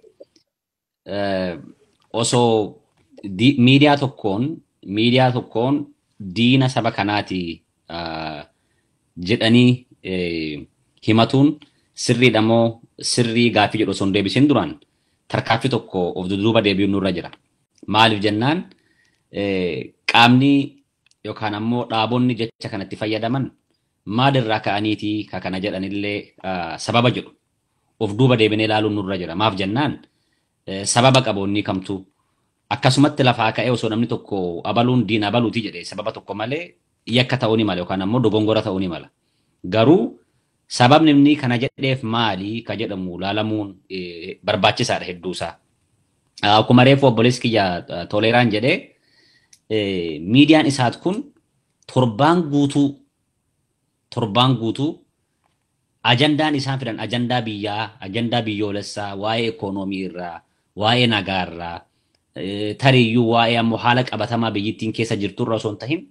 osoo miidiyaa tokkoon miidiyaa tokkoon diina saba kanaati jedhanii himatuun sirriidha moo sirrii gaaffii jedhu osoo hin deebisin duraan tarkaanfii tokko of dudduuba deebi'uun nurra jira. Maaliif jennaan qaamni yookaan ammoo dhaabonni jecha kanatti fayyadaman maalirraa ka'aniitii ka kana jedhanillee sababa jedhu of duuba deebinee ilaaluun nurra jira. Maaf jennaan sababa qaboonni kamtu akkasumatti lafaa ka'ee osoo namni tokko abaluun diina abaluuti jedhee sababa tokko malee yakka ta'uu ni mala yookaan ammoo dogongora ta'uu ni mala. Garuu sababni inni kana jedheef maali ka jedhamu ilaalamuun barbaachisaadha hedduusaa. Akkuma reefu obboleessi kiyya toleeraan jedhee miidiyaan isaat kun torbaan guutuu torbaan guutuu ajandaan isaan fidan ajandaa biyyaa ajandaa biyyoolessaa waa'ee ikoonoomii irraa waa'ee nagaa irraa tariiyyuu waa'ee ammoo haala qabatamaa biyyittiin keessa jirtu irra osoo hin tahin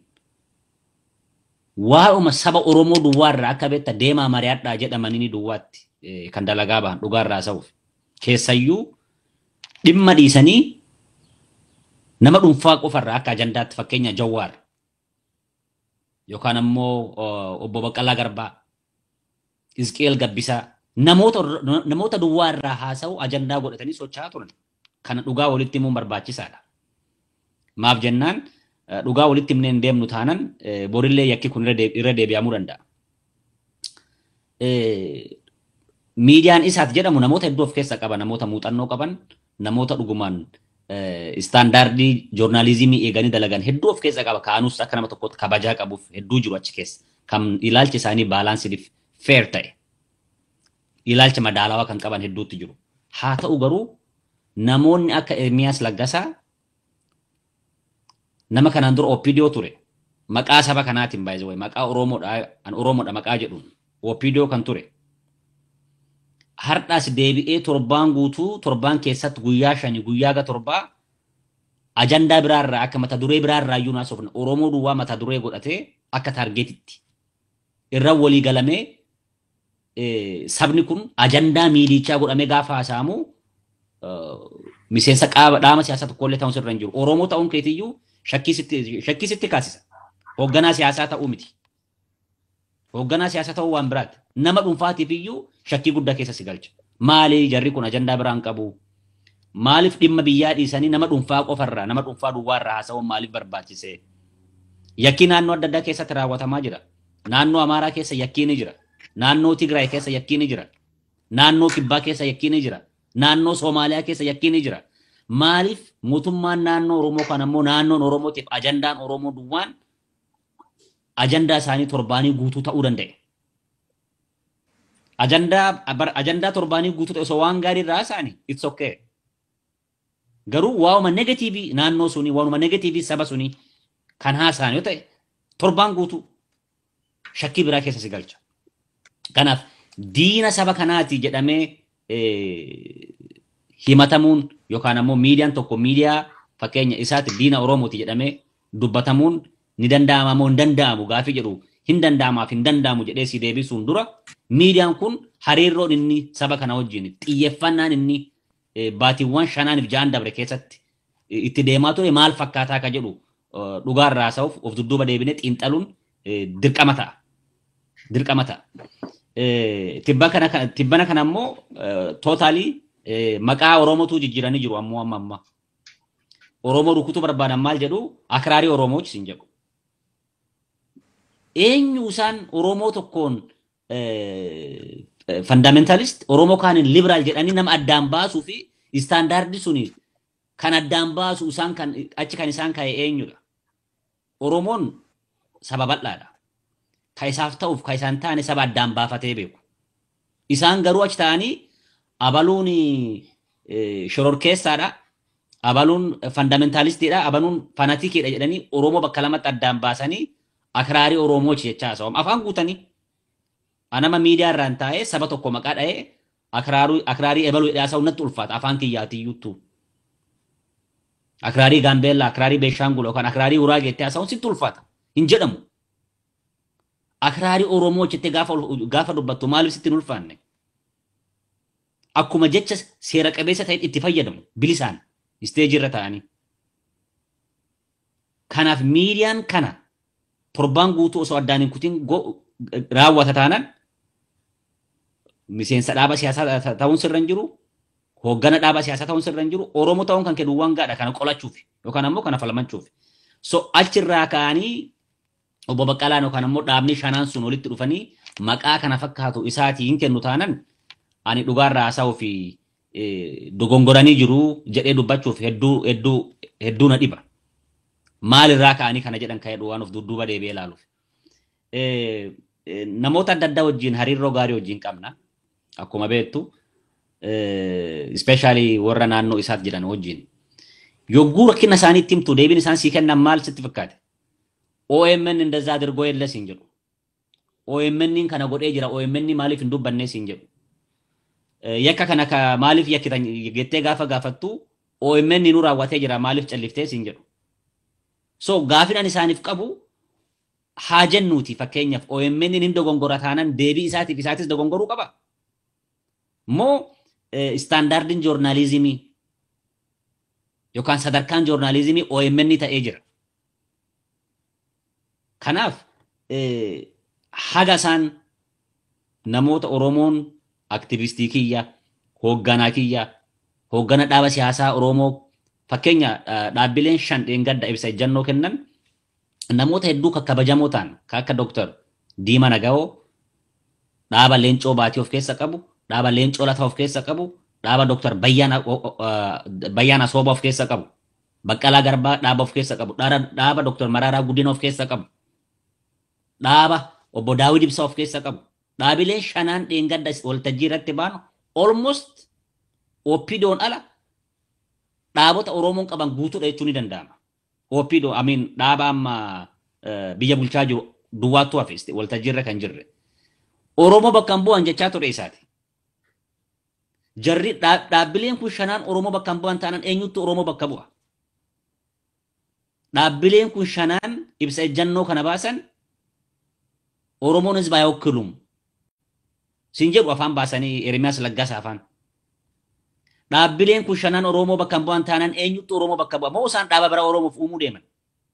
waa'uma saba Oromoo duwwaa irraa akka beekta deemaa mari'adhaa jedhamanii duwwaatti kan dalagaa bahan dhugaa irraa sa'uuf keessayyuu dhimma dhiisanii nama dhuunfaa qofarraa akka ajandaatti fakkeenya Jawaar yookaan ammoo obbo Baqqalaa Garbaa Izqeel Gabbisaa namoota namoota duwwaa irraa haasa'u ajandaa godhatanii socho'aa turan. Kana dhugaa walitti himuun barbaachisaadha. Maaf jennaan dhugaa walitti himnee hin deemnu taanan borillee yakki kun irra deebi'amuu danda'a. Miidiyaan isaat jedhamu namoota hedduu of keessaa qaba namoota muuxannoo qaban namoota dhugumaan istaandaardii joornaalizimii eeganii dalagan hedduu of keessaa qaba kaanus akka nama tokkotti kabajaa qabuuf hedduu jiru achi keessa kan ilaalchi isaanii baalaansiif feer ta'e ilaalcha madaalawaa kan qaban hedduutti jiru. Haa ta'u garuu namoonni akka Ermiyaas Laggasaa nama kanaan dura OPDO ture maqaa saba kanaatiin baay'ee maqaa Oromoodha an Oromoodha maqaa jedhuun OPDO kan ture. Har'aas deebi'ee torbaan guutuu torbaan keessatti guyyaa shanii guyyaa ga torbaa ajandaa biraarraa akka mata duree biraarraa iyyuu naasofna Oromoo duwwaa mata duree godhatee akka taargeetitti irra walii galamee sabni kun ajandaa miidichaa godhamee gaafa haasa'amu miseensa qaama dhaama siyaasaa tokkollee ta'uun sirra hin jiru. Oromoo ta'uun keetiyyuu shakkii sitti kaasisa. Hoogganaa siyaasaa ta'uu miti. Hoogganaa siyaasaa ta'uu waan biraati. Nama dhuunfaatiif iyyuu shakkii guddaa keessa si galcha. Maali jarri kun ajandaa biraan qabu? Maaliif dhimma biyyaa dhiisanii nama dhuunfaa qofarraa nama dhuunfaa duwwaarraa haasa'uun maaliif barbaachise? Yakkii naannoo adda addaa keessatti raawwatamaa jira. Naannoo Amaaraa keessa yakkii ni jira. Naannoo Tigraay keessa yakkii ni jira. Naannoo Kibbaa keessa yakkii ni jira. Naannoo Soomaaliyaa keessa yakkii ni jira. Maaliif mootummaan naannoo Oromoo kan ammoo naannoon Oromootiif ajandaan Oromoo duwwaan ajandaa isaanii torbaanii guutuu ta'uu danda'e. Ajandaa ajandaa torbaanii guutuu ta'e osoo waan gaarii irraa isaanii it's okay. Garuu waanuma negatiivii naannoo suni waanuma negatiivii saba suni kan haasa'an yoo ta'e torbaan guutuu shakkii biraa keessa si galcha. Kanaaf diina saba kanaati jedhamee himatamuun yookaan ammoo miidiyaan tokko miidiyaa fakkeenya isaatti diina Oromooti jedhamee dubbatamuun ni danda'ama moo hin danda'amu gaafii jedhu hin danda'amaaf hin danda'amu jedhee si deebisuun dura miidiyaan kun hariiroon inni saba kana wajjin xiyyeeffannaan inni baatiiwwan shanaaniif ja'an dabre keessatti itti deemaa ture maal fakkaataa akka jedhu dhugaarraa haasa'uuf of dudduuba deebinee xiinxaluun dirqama ta'a. Dirqama ta'a. Tibbana kana ammoo tootaalii maqaa Oromootu jijjiiranii jiru ammoo amma amma. Oromoo rukutuu barbaadan maal jedhu akraarii Oromoochi sin jedhu. Eenyu isaan Oromoo tokkoon fundamentalist Oromoo kaaniin liberaal jedhanii nama addaan baasuu fi istaandaardii suni kan addaan baasu isaan kan achi kan isaan ka'e eenyudha. Oromoon saba bal'aadha. Ka isaaf ta'uuf ka isaan taane saba addaan baafatee beeku. Isaan garuu achi ta'anii abaluun shororkeessaadha. Abaluun fundamentalistiidha. Abaluun fanatikiidha jedhanii Oromoo bakka lamatti addaan baasanii akraarii Oromoochi jechaa haasa'u. Afaan guutanii anama miidiyaa irraan taa'ee saba tokko maqaa dha'ee akraarii ebaluu jedhee haasa'u natti ulfaata afaan kiyyaatiyyuuttu. Akraarii Gaambeellaa, akraarii Beeshaangul yookaan akraarii Uraagee jettee haasa'uun sitti ulfaata. Hin jedhamu. Akraarii Oromoo jettee gaafa dubbattu maaliif sitti hin ulfaanne? Akkuma jecha seera qabeessa ta'e itti fayyadamu bilisaan isteejii irra ta'anii. Kanaaf miidiyaan kana torbaan guutuu osoo addaan hin kutin raawwata taanaan miseensa dhaaba siyaasaa ta'uun sirra hin jiru hooggana dhaaba siyaasaa ta'uun sirra hin jiru Oromoo ta'uun kan kennu waan gaadha kana qolachuuf yookaan ammoo kana falmachuuf. So achirraa ka'anii obbo Baqqalaan yookaan ammoo dhaabni shanaan sun walitti dhufanii maqaa kana fakkaatu isaatii hin kennu taanan ani dhugaarraa haasa'uu fi dogongoranii jiru jedhee dubbachuuf hedduu hedduu hedduu na dhiba. Maalirraa ka'anii kana jedhan ka'ee waan of dudduuba deebi'ee ilaaluuf. Namoota adda addaa wajjin hariiroo gaarii wajjin qabna. Akkuma beektu ispeeshaalii warra naannoo isaatti jiran wajjin. Yogguu rakkina isaanii itti himtu deebiin isaan sii kennan maal sitti fakkaate? OMN እንደዛ አድርጎ የለ ሲን jedhu. OMN kana godhee jira OMN maaliif hin dubbanne siin jedhu. Yakka kana maaliif yakkitan jettee gaafa gaafattu OMN nu raawwatee jira maaliif calliftee siin jedhu. So gaafidhaan isaaniif qabu haa jennuuti fakkeenyaaf OMN hin dogongora taanan deebii isaatiif isaatis dogongoruu qaba. Moo istaandaardiin joornaalizimii yookaan sadarkaan joornaalizimii OMN ta'ee jira. Kanaaf haga isaan namoota Oromoon aktivistii kiyya, hoogganaa kiyya, hooggana dhaaba siyaasaa Oromoo fakkeenya dhaabbileen shan dheengadda ibsa ejjannoo kennan namoota hedduu kabajamoo ta'an kan akka Dooktar Diima Nagawoo dhaaba Leencoo Baatii of keessa qabu, dhaaba Leencoo Lataa of keessa qabu, dhaaba Dooktar Bayyaana Sooba of keessa qabu, Baqqalaa Garbaa dhaaba of keessa qabu, dhaaba Dooktar Maraaraa Guddina of keessa qabu, dhaaba obbo Daawid Ibsaa of keessa qabu. Dhaabileen shanaan dheengadda waltajjii irratti baanu almost oppidoon ala dhaabota Oromoon qaban guutuudha jechuun ni danda'ama. Oppidoo amiin dhaaba amma biyya bulchaa jiru duwwaattu hafe waltajjii irra kan jirre. Oromoo bakka hin bu'an jechaa ture isaati. Jarri dhaabbileen kun shanaan Oromoo bakka hin bu'an taanaan eenyutti Oromoo bakka bu'a. Dhaabbileen kun shanaan ibsa ejjannoo kana baasan Oromoon hizba ayawakkiluum. Siin jedhu afaan baasanii Ermiyaas Laggaasa afaan. Dhaabbileen kun shanaan Oromoo bakka hin bu'an taanaan eenyutti Oromoo bakka bu'a. Moo isaan dhaaba biraa Oromoof uumuu deeman.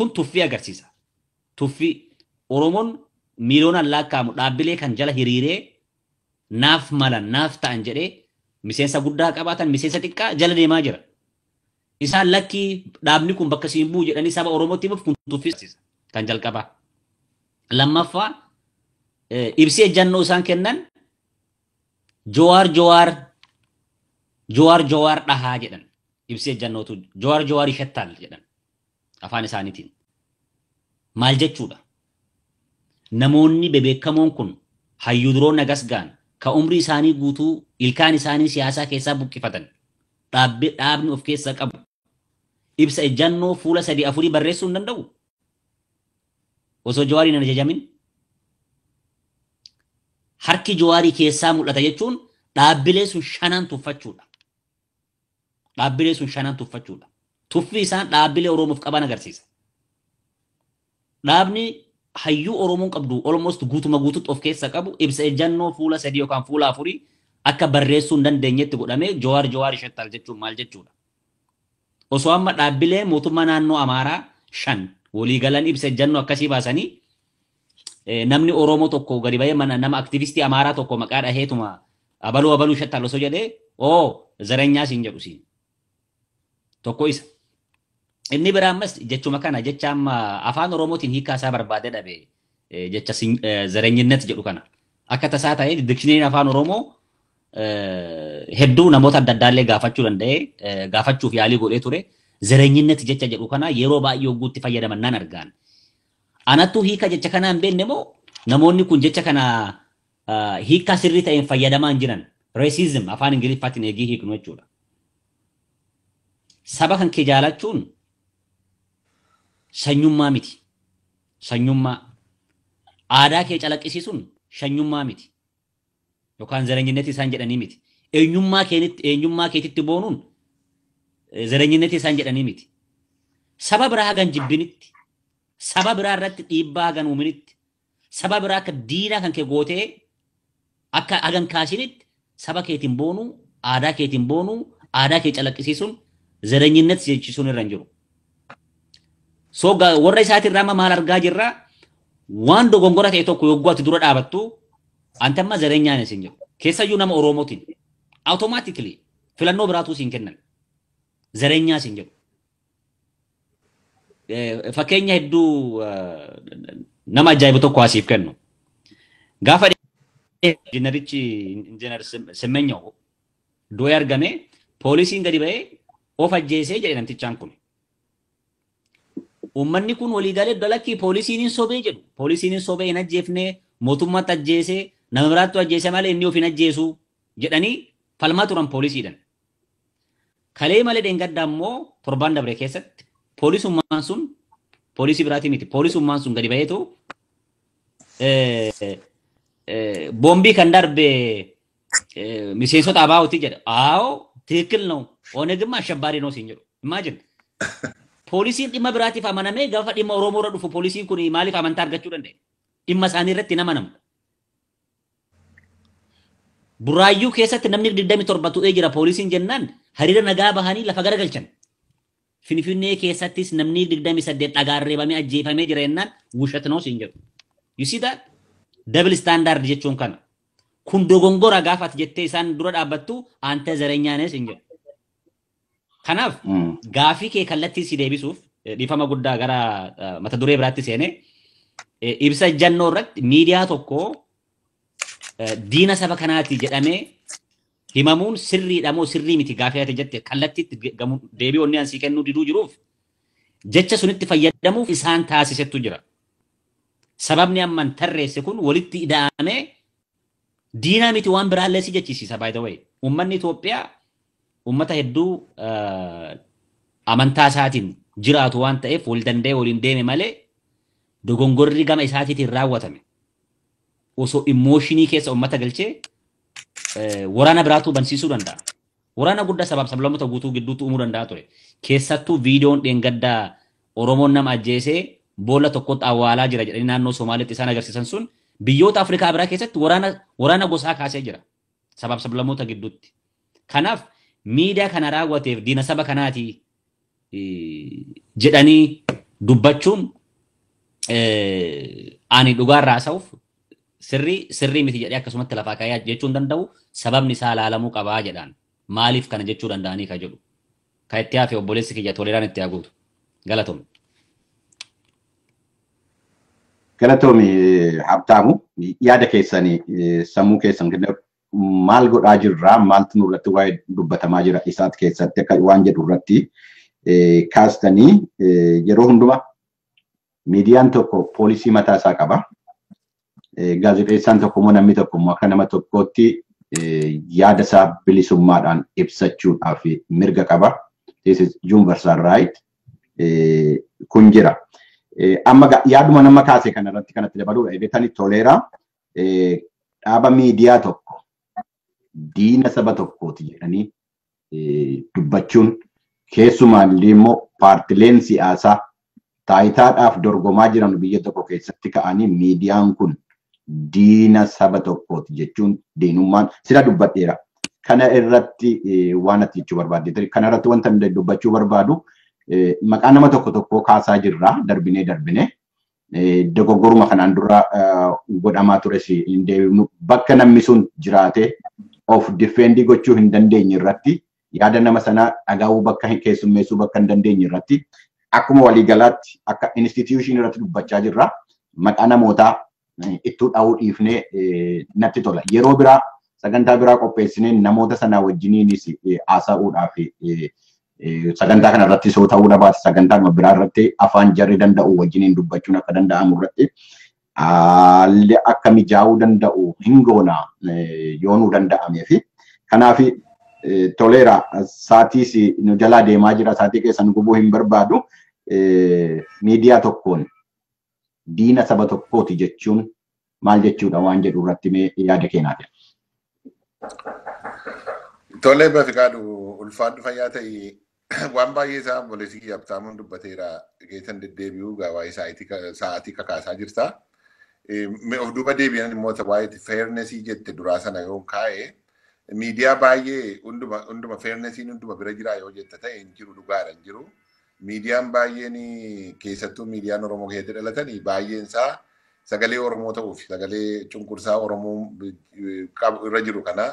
Kun tuffii agarsiisa. Tuffii Oromoon miiliyoonaan lakkaa'amu dhaabbilee kan jala hiriiree naaf malan naaf ta'an jedhee miseensa guddaa qabaatan miseensa xiqqaa jala deemaa jira. Isaan lakkii dhaabni kun bakka siin bu'u jedhanii saba Oromootti himuuf kun tuffii kan jalqabaa. Lammaffaa ibsi ejjannoo isaan kennan Jowaar Jowaar Jowaar Jowaar dhahaa jedhan. Ibsi ejjannootu Jowaar Jowaar ishattaal jedhan afaan isaaniitiin. Maal jechuudha? Namoonni bebeekamoon kun hayyuu duroo nagas ga'an ka umrii isaanii guutuu ilkaan isaanii siyaasaa keessaa buqqifatan dhaabni of keessaa qabu ibsa ejjannoo fuula sadii afurii barreessuu hin danda'u. Osoo jawaariin hin ajajamin. Harki jawaarii keessaa mul'ata jechuun dhaabbilee sun shanaan tuffachuudha. Dhaabbilee sun shanaan tuffachuudha. Tuffi isaan dhaabbilee Oromoof qaban agarsiisa. Dhaabni hayyuu Oromoon qabdu almost guutuma guututti of keessa qabu ibsa ejjannoo fuula sadii yookaan fuula afurii akka barreessuu hin dandeenyetti godhamee jawaar jawaar isheettaal jechuun maal jechuudha. Osoo amma dhaabbilee mootummaa naannoo Amaaraa shan waliigalan ibsa ejjannoo akkasii baasanii namni Oromoo tokko gadi bahee mana nama aktivistii Amaaraa tokko maqaa dhaheetuma abaluu abaluu isheettaal osoo jedhee oo zareenyaa siin jedhu siin. Tokko isa. Inni biraa ammas jechuma kana jecha amma afaan Oromootiin hiikaa isaa barbaadee dhabe jecha zareenyinnet jedhu kana. Akka tasaa ta'ee dikshineriin afaan Oromoo hedduu namoota adda addaallee gaafachuu danda'ee gaafachuuf yaalii godhee ture. Zareenyinnet jecha jedhu kana yeroo baay'ee hogguutti fayyadaman nan argaan. Anattuu hiika jecha kanaa hin beekne moo namoonni kun jecha kana hiikaa sirrii ta'een fayyadamaa hin jiran. Reesizim afaan Ingiliffaatiin eegii hiiknu jechuudha. Saba kan kee jaalachuun sanyummaa miti. Sanyummaa. Aadaa kee calaqqisiisuun sanyummaa miti. Yookaan zareenyinnetti isaan jedhanii miti. Eenyummaa keetitti eenyummaa keetitti boonuun zareenyinnetti isaan jedhanii miti. Saba biraa hagan jibbinitti. Saba biraa irratti dhiibbaa hagan uuminitti. Saba biraa akka diinaa kan kee gootee akka hagan kaasinitti saba keetiin boonuu, aadaa keetiin boonuu, aadaa kee calaqqisiisuun zareenyinnetti jechisuun irra hin jiru. So warra isaatirraa amma maal argaa jirra waan dogongora ta'e tokko yogguu ati dura dhaabattu anta amma zareenyaan isin jiru. Keessayyuu nama Oromootiin automaatikili filannoo biraatuu isin kennan. Zareenyaa isin jedhu. Fakkeenya hedduu nama ajaa'ibu tokko asiif kennu. Gaafa injiinerichi injiinar Simmenyoo du'ee argame poolisiin gadi ba'ee of ajjeesee jedhe namtichaan kun. Uummanni kun waliigalee dalakkii poolisiin hin sobee jedhu. Poolisiin hin sobee hin ajjeefne mootummaatti ajjeesee nama biraatti ajjeese malee inni of hin ajjeesu jedhanii falmaa turan poolisiidhaan. Kalee malee dheengaddaa immoo torbaan dabre keessatti poolisummaan sun poolisii biraatii miti. Poolisummaan sun gadi ba'eetu boombii kan darbe miseensota abaa'ooti jedha. Aawoo tiikil ነው ኦነግማ አሸባሪ ነው ሲን jedhu. Imagine. Poolisiin dhimma biraatiif amanamee gaafa dhimma Oromoo irra dhufu poolisiin kun maaliif amantaa argachuu danda'e? Dhimma isaanii irratti hin amanamu. Buraayyuu keessatti namni 27 tu'ee jira poolisiin jennaan hariira nagaa bahanii lafa garagalchan. Finfinnee keessattis namni 28 dhagaan reebamee ajjeefamee jira jennaan wushat noo siin jedhu. You see that? Double standard jechuun kana. Kun dogongora gaafa ati jettee isaan dura dhaabbattu aantee zareenyaanis hin jedhu. Kanaaf gaafii kee kallattii si deebisuuf dhiifama guddaa gara mata duree biraatti seene ibsa ejjannoo irratti miidiyaa tokko diina saba kanaati jedhamee himamuun sirriidha moo sirrii miti gaafii ati jette kallattiitti deebii onni ansii kennuu diduu jiruuf jecha sunitti fayyadamuuf isaan taasisettu jira. Sababni amman tarreesse kun walitti ida'amee diinaa miti waan biraallee si jechisiisa by the way. Uummanni Itoophiyaa uummata hedduu amantaa isaatiin jiraatu waan ta'eef wal danda'ee waliin deeme malee dogongorri gama isaatiitiin raawwatame. Osoo immooshinii keessa uummata galchee waraana biraatu bansiisuu danda'a. Waraana guddaa sabaaf sablamoota guutuu gidduutti uumuu danda'a ture. Keessattuu viidiyoon dheengaddaa Oromoon nama ajjeesee boolla tokkotti awwaalaa jira jedhanii naannoo Somaaliitti isaan agarsiisan sun biyyoota Afrikaa biraa keessatti waraana waraana gosaa kaasee jira. Sabaaf sablamoota gidduutti. Kanaaf miidiyaa kana raawwateef diina saba kanaati jedhanii dubbachuun ani dhugaarraa haasa'uuf sirrii sirrii miti jedhee akkasumatti lafaa kaayyaa jechuun danda'u sababni isaa ilaalamuu qabaa jedhaan maaliif kana jechuu danda'anii ka jedhu ka itti hafe obboleessi kiyya toleraan itti haguutu galatoomne. Galatoomi Habtaamu yaada keessanii sammuu keessan maal godhaa jirraa maaltu nurratti waa'ee dubbatamaa jira isaat keessatti akka waan jedhu irratti kaastanii yeroo hundumaa miidiyaan tokko poolisii mataa isaa qaba. Gaazexeessaan tokko immoo namni tokko immoo akka nama tokkootti yaada isaa bilisummaadhaan ibsachuudhaaf mirga qaba. This is universal right. Kun jira. Amma yaaduma nama kaase kanarratti kanatti dabaluudha. Ebeetani toleeraa dhaaba miidiyaa tokko diina saba tokkooti jedhanii dubbachuun keessumaallee immoo paartileen siyaasaa taayitaadhaaf dorgomaa jiran biyya tokko keessatti ka'anii miidiyaan kun diina saba tokkooti jechuun diinummaan sila dubbadheera. Kana irratti waan ati jechuu barbaadde kana irratti wanta dubbachuu barbaadu maqaa nama tokko tokkoo kaasaa jirra darbinee darbinee dogoggoruma kanaan dura godhamaa tures hin deebinu bakka namni sun jiraatee of difeendii gochuu hin dandeenye irratti yaada nama sanaa dhagaa'uu bakka keessummeessuu bakka hin dandeenye irratti akkuma waliigalaatti akka instituushinii irratti dubbachaa jirra maqaa namootaa ittuu dha'uu dhiifnee natti tola. Yeroo biraa sagantaa biraa qopheessinee namoota sanaa wajjiniinis haasa'uudhaaf sagantaa kana irratti soo ta'uu dhabaate sagantaa biraa irratti afaan jarri danda'u wajjiniin dubbachuun akka danda'amu irratti haalli akka mijaa'uu danda'u hin goona yoo nu danda'amee fi kanaaf toleera saatiis nu jalaa deemaa jira saatii keessan gubuu hin barbaadu miidiyaa tokkoon diina saba tokkooti jechuun maal jechuudha waan jedhu irratti mee yaada keenyaati. Tolee Bafiqaadhu ulfaadhu fayyaa ta'e waan baay'ee isaa obboleessi Habtaamuun dubbateera geessan deddeebi'uu waa'ee sa'aatii kakaasaa jirta. Of duuba deebi'an immoo waa'ee feernesii jette duraa sana yoo kaa'e miidiyaa baay'ee hunduma feernesiin hunduma bira jira yoo jette ta'e hin jiru dhugaadha hin jiru. Miidiyaan baay'een keessattuu miidiyaan Oromoo keessatti dhalatanii baay'een isaa sagalee Oromoo ta'uuf sagalee cunqursaa Oromoo irra jiru kana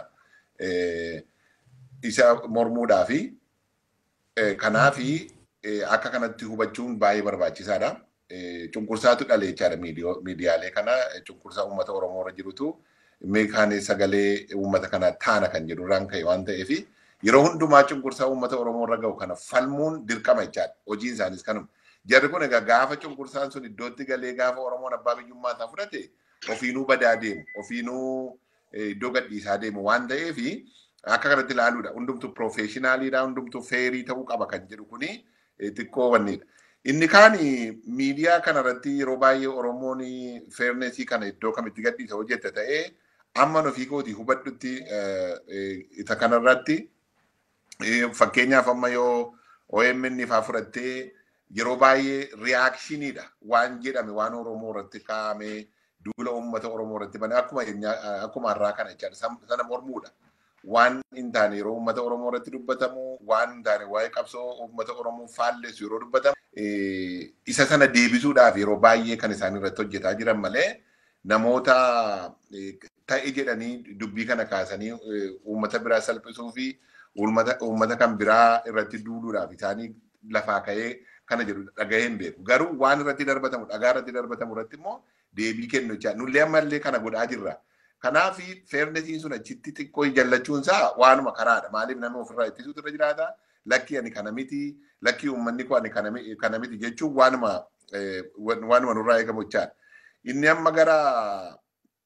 isa mormuudhaa fi kanaafi akka kanatti hubachuun baay'ee barbaachisaadha. Cunqursaatu dhale jechaadha miidiyaalee kana cunqursaa uummata Oromoo irra jirutu meekaan sagalee uummata kanaa taana kan jedhu irraan ka'e waan ta'eef yeroo hundumaa cunqursaa uummata Oromoo irra ga'u kana falmuun dirqama jechaadha. Hojiin isaanis kanuma. Jarri kun egaa gaafa cunqursaan sun iddootti galee gaafa Oromoon abbaa biyyummaa isaa fudhate ofiinuu badaa deemu ofiinuu iddoo gadhiisaa deemu waan ta'eef akka kanatti ilaaluudha. Hundumtu piroofeeshinaaliidha. Hundumtu feerii ta'uu qaba kan jedhu kuni xiqqoo wannidha. Inni kaan miidiyaa kanarratti yeroo baay'ee Oromoon feernesii kana iddoo kamitti gadhiisa hojjette ta'ee amma ofii kootii hubadhutti isa kanarratti fakkeenyaaf amma yoo OMN faa fudhattee yeroo baay'ee riyaakshiiniidha waan jedhame waan Oromoo irratti kaa'ame duula uummata Oromoo irratti bane akkuma akkuma har'aa kana jechaadha sana mormuudha. Waan hin taane yeroo uummata Oromoo irratti dubbatamu waan hin taane waa'ee qabsoo uummata Oromoo faallessu yeroo dubbatamu isa sana deebisuudhaaf yeroo baay'ee kan isaan irratti hojjetaa jiran malee namoota ta'e jedhanii dubbii kana kaasanii uummata biraa salphisuu fi uummata kan biraa irratti duuluudhaaf isaanii lafaa ka'ee kana jedhu dhagahee hin beeku. Garuu waan irratti darbatamu dhagaa irratti darbatamu irratti immoo deebii kennu jecha nullee ammallee kana godhaa jirra. Kanaaf feernesiin sun achitti xiqqoo jallachuun isaa waanuma karaadha. Maaliif namni ofirraa ittisuutu irra jiraata? Lakki ani kana miti, lakki uummanni koo ani kana miti jechuun waanuma waanuma nurraa eegamu jechaadha. Inni amma gara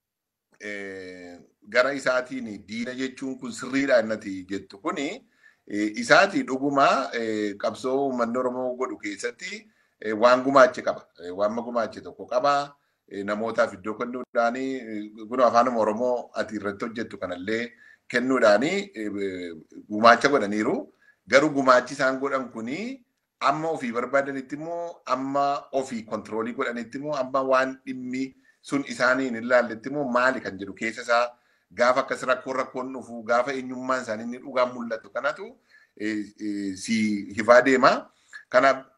gara isaatiin diina jechuun kun sirriidha innati jettu kuni isaati dhuguma qabsoo uummanni Oromoo godhu keessatti waan gumaache qaba. Waan gumaache tokko qaba. Namootaaf iddoo kennuudhaani kun afaanuma Oromoo ati irratti hojjettu kanallee kennuudhaani gumaacha godhaniiru. Garuu gumaachi isaan godhan kuni amma ofii barbaadanitti immoo amma ofii kontiroolii godhanitti immoo amma waan dhimmi sun isaaniin hin laalletti immoo maali kan jedhu keessa isaa gaafa akkas rakkoon rakkoon dhufu gaafa eenyummaan isaanii inni dhugaan mul'atu kanatu si hifaa deema. Kanaaf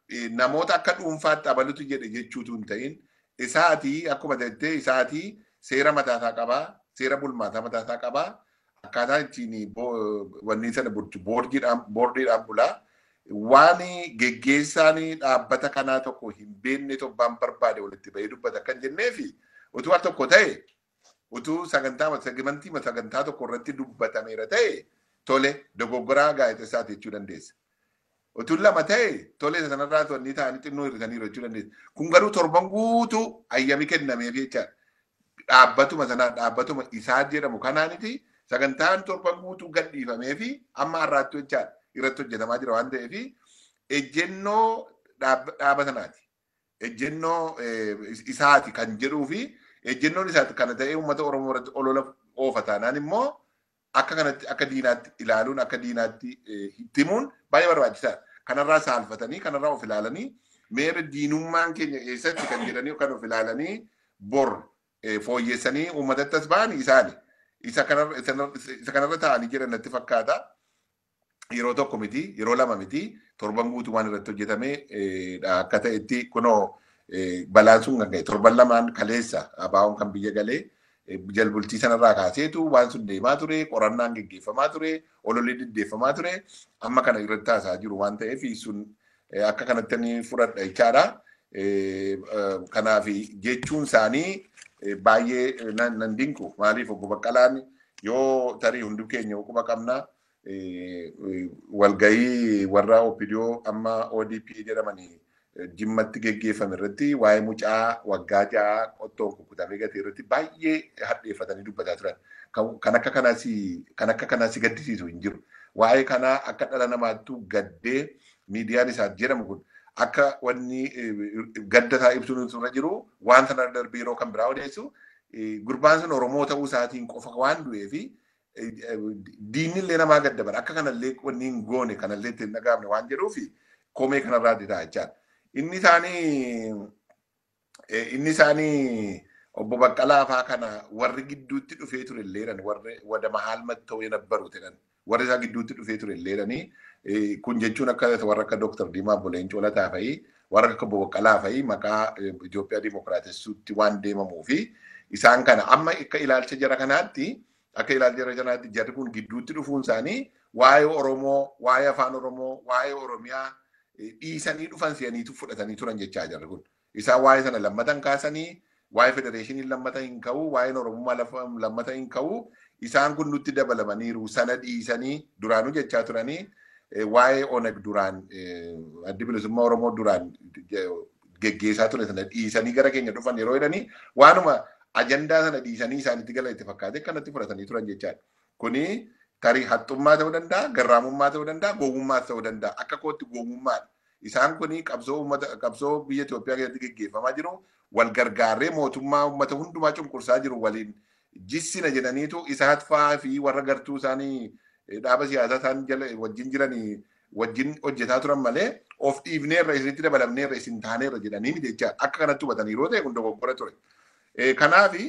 namoota akka dhuunfaatti abalutu jedhe jechuutu hin ta'in isaatii akkuma jettee isaatii seera mataasaa qabaa seera bulmaataa mataasaa qabaa akkaataa ittiin wanni sana bulchu boordiidhaan bulaa waan geggeessaan dhaabbata kanaa tokko hin beekne tobbaan barbaade walitti bahee dubbata kan jennee fi utuu al tokko ta'e utuu sagantaa sagantii sagantaa tokko irratti dubbatameera ta'e tole dogoggoraa gaazexeessaati jechuu dandeessa. Utuu lama ta'e tole sanarraa wanni ta'anii xinnoo hirrisaniiru jechuu dandeessa. Kun garuu torban guutuu ayyami kennameef jechaadha. Dhaabbatuma sanaa dhaabbatuma isaa jedhamu kanaaniti sagantaan torban guutuu gadhiifamee fi amma har'aatti jechaadha. irratti hojjetamaa jira waan ta'eef ejjennoo dhaaba sanaati. Ejjennoo isaati kan jedhuu fi ejjennoon isaati kana ta'ee uummata Oromoo irratti olola oofa taanaan immoo akka kanatti akka diinaatti ilaaluun akka diinaatti himuun baay'ee barbaachisaadha. Kanarraa saalfatanii kanarraa of ilaalanii meera diinummaan keenya eessatti kan jedhanii kan of ilaalanii bor fooyyessanii uummatatti as ba'an isaani. Isa kanarra taa'anii jiran natti fakkaata. yeroo tokko miti yeroo lama miti torban guutuu waan irratti hojjetame akka ta'etti kunoo balaan sun kan ga'e torban lamaan kaleessa abaa'oon kan biyya galee jalbultii sanarraa kaaseetu waan sun deemaa ture qorannaan geggeeffamaa ture ololli diddeeffamaa ture amma kana irratti taasaa jiru waan ta'eef sun akka kanatti ni fudhadha jechaadha. Kanaaf jechuun isaanii baay'ee nan dinqu maaliif obbo Baqqalaan yoo tarii hundi keenya quba qabnaa walgahii warra OPDO amma ODP jedhamanii jimmatti geggeeffame irratti waa'ee mucaa waggaa ja'a qottoon kukkutamee gatee irratti baay'ee hadheeffatanii dubbataa turan. Kan akka kanaas kan akka kanaas gaddisiisu hin jiru. Waa'ee kanaa akka dhala namaattuu gaddee miidiyaan isaa jedhamu kun akka wanni gadda isaa ibsuun irra jiru waan sana darbee yeroo kan biraa odeessu gurbaan sun Oromoo ta'uu isaatiin qofa waan du'eefi diinni illee namaa gadda bara akka kanallee wanni hin goone kanallee itti hin dhagaamne waan jedhuufi komee kanarraa dida jechaadha. Inni isaanii inni isaanii obbo Baqqalaa faa kana warri gidduutti dhufee ture illeedhan warri wada mahaal matta'uu nabbaru jedhan warri isaa gidduutti dhufee ture illeedhanii kun jechuun akka warra akka Dooktar Diimaa Boleencoo Lataa fa'i warra akka obbo Baqqalaa fa'i maqaa Itoophiyaa Dimookiraatessuutti waan deemamuu fi isaan kana amma akka ilaalcha jara kanaatti akka ilaalcha jara kanaatti jarri kun gidduutti dhufuun isaanii waa'ee Oromoo, waa'ee afaan Oromoo, waa'ee Oromiyaa dhiisanii dhufan si'aniitu fudhatanii turan jechaa jarri kun. Isaan waa'ee sana lammatan kaasanii waa'ee federeeshinii lammata hin ka'u, waa'een Oromummaa lammata hin ka'u, isaan kun nutti dabalamaniiru sana dhiisanii duraanuu jechaa turanii waa'ee oneg duraan addi bilisummaa Oromoo duraan geggeessaa ture sana dhiisanii gara keenya dhufan yeroo jedhanii waanuma ajandaa sana dhiisanii isaanitti gala itti fakkaate kanatti fudhatanii turan jechaadha. Kuni tarii haxxummaa ta'uu danda'a, garraamummaa ta'uu danda'a, gowwummaas ta'uu danda'a. Akka kootti gowwummaadha. Isaan kuni qabsoo uummata qabsoo biyya Itoophiyaa keessatti geggeeffamaa jiru wal gargaarree mootummaa uummata hundumaa cunqursaa jiru waliin jissina jedhaniitu isaat fa'aa fi warra gartuu isaanii dhaaba siyaasaa isaan jala wajjin jiranii wajjin hojjetaa turan malee of dhiifneerra isinitti dabalamneerra isin taaneerra jedhanii miti jecha akka kanatti hubatanii yeroo ta'e kun dogoggora ture. Kanaafi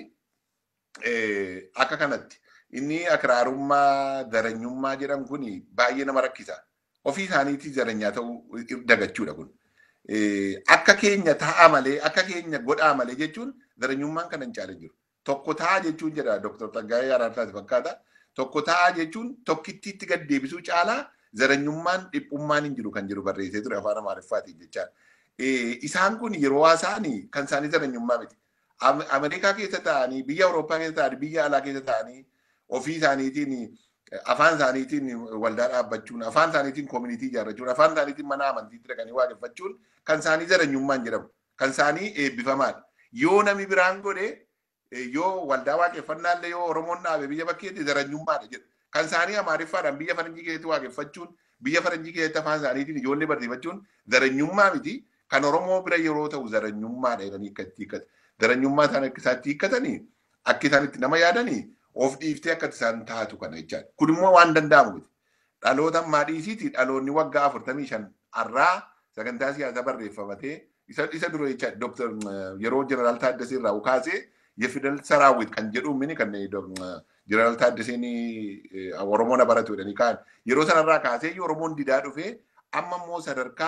akka kanatti inni akraarummaa zaranyummaa jedhamu kun baay'ee nama rakkisa. Ofii isaaniitii zaranyaa ta'uu dagachuudha kun. Akka keenya ta'a malee akka keenya godhaa malee jechuun zaranyummaan kana hin caale jiru. Tokko ta'a jechuun jedha Dr. Tsaggaayee Araartaati fakkaata. Tokko ta'a jechuun tokkittiitti gad deebisuu caalaa zaranyummaan dhiphummaan hin jiru kan jiru barreessee ture afaan Amaariffaatiin jechaadha. Isaan kun yeroo haasaanii kan isaanii zaranyummaa miti. Ameerikaa keessa ta'anii biyya Awurooppaa keessa ta'anii biyya alaa keessa ta'anii ofii isaaniitiin afaan isaaniitiin waldaa dhaabbachuun afaan isaaniitiin koomunitii ijaarrachuun afaan isaaniitiin mana amantiitti dhaqanii waaqeffachuun kan isaanii zaranyummaan jedhamu kan isaanii eebbifamaadha. Yoo namni biraan godhe yoo waldaa waaqeffannaallee yoo Oromoon dhaabe biyya bakkeetti zaranyummaadha jedha. Kan isaanii Amaariffaadhaan biyya faranjii keessatti waaqeffachuun biyya faranjii keessatti afaan isaaniitiin ijoollee barsiifachuun zaranyummaa miti. Kan Oromoo bira yeroo ta'u zaranyummaadha jedhanii akka itti hiikkatu. Zaranyummaa isaan akka isaatti hiikkatanii akka isaan itti nama yaadanii of dhiiftee akka isaan taatu kana jechaadha. Kun immoo waan danda'amu miti. Dhaloota maadhiisiiti dhaloonni waggaa afurtamii shan har'aa sagantaa siyaasaa barreeffamatee isa isa dura jecha Dr. yeroo Jeneraal Taaddasee irraa kaasee የፊደል ሰራዊት kan jedhu mini kan jeneraal Taaddaseen Oromoo na baratu jedhanii kaan yeroo sanarraa kaasee Oromoon didaa dhufee amma immoo sadarkaa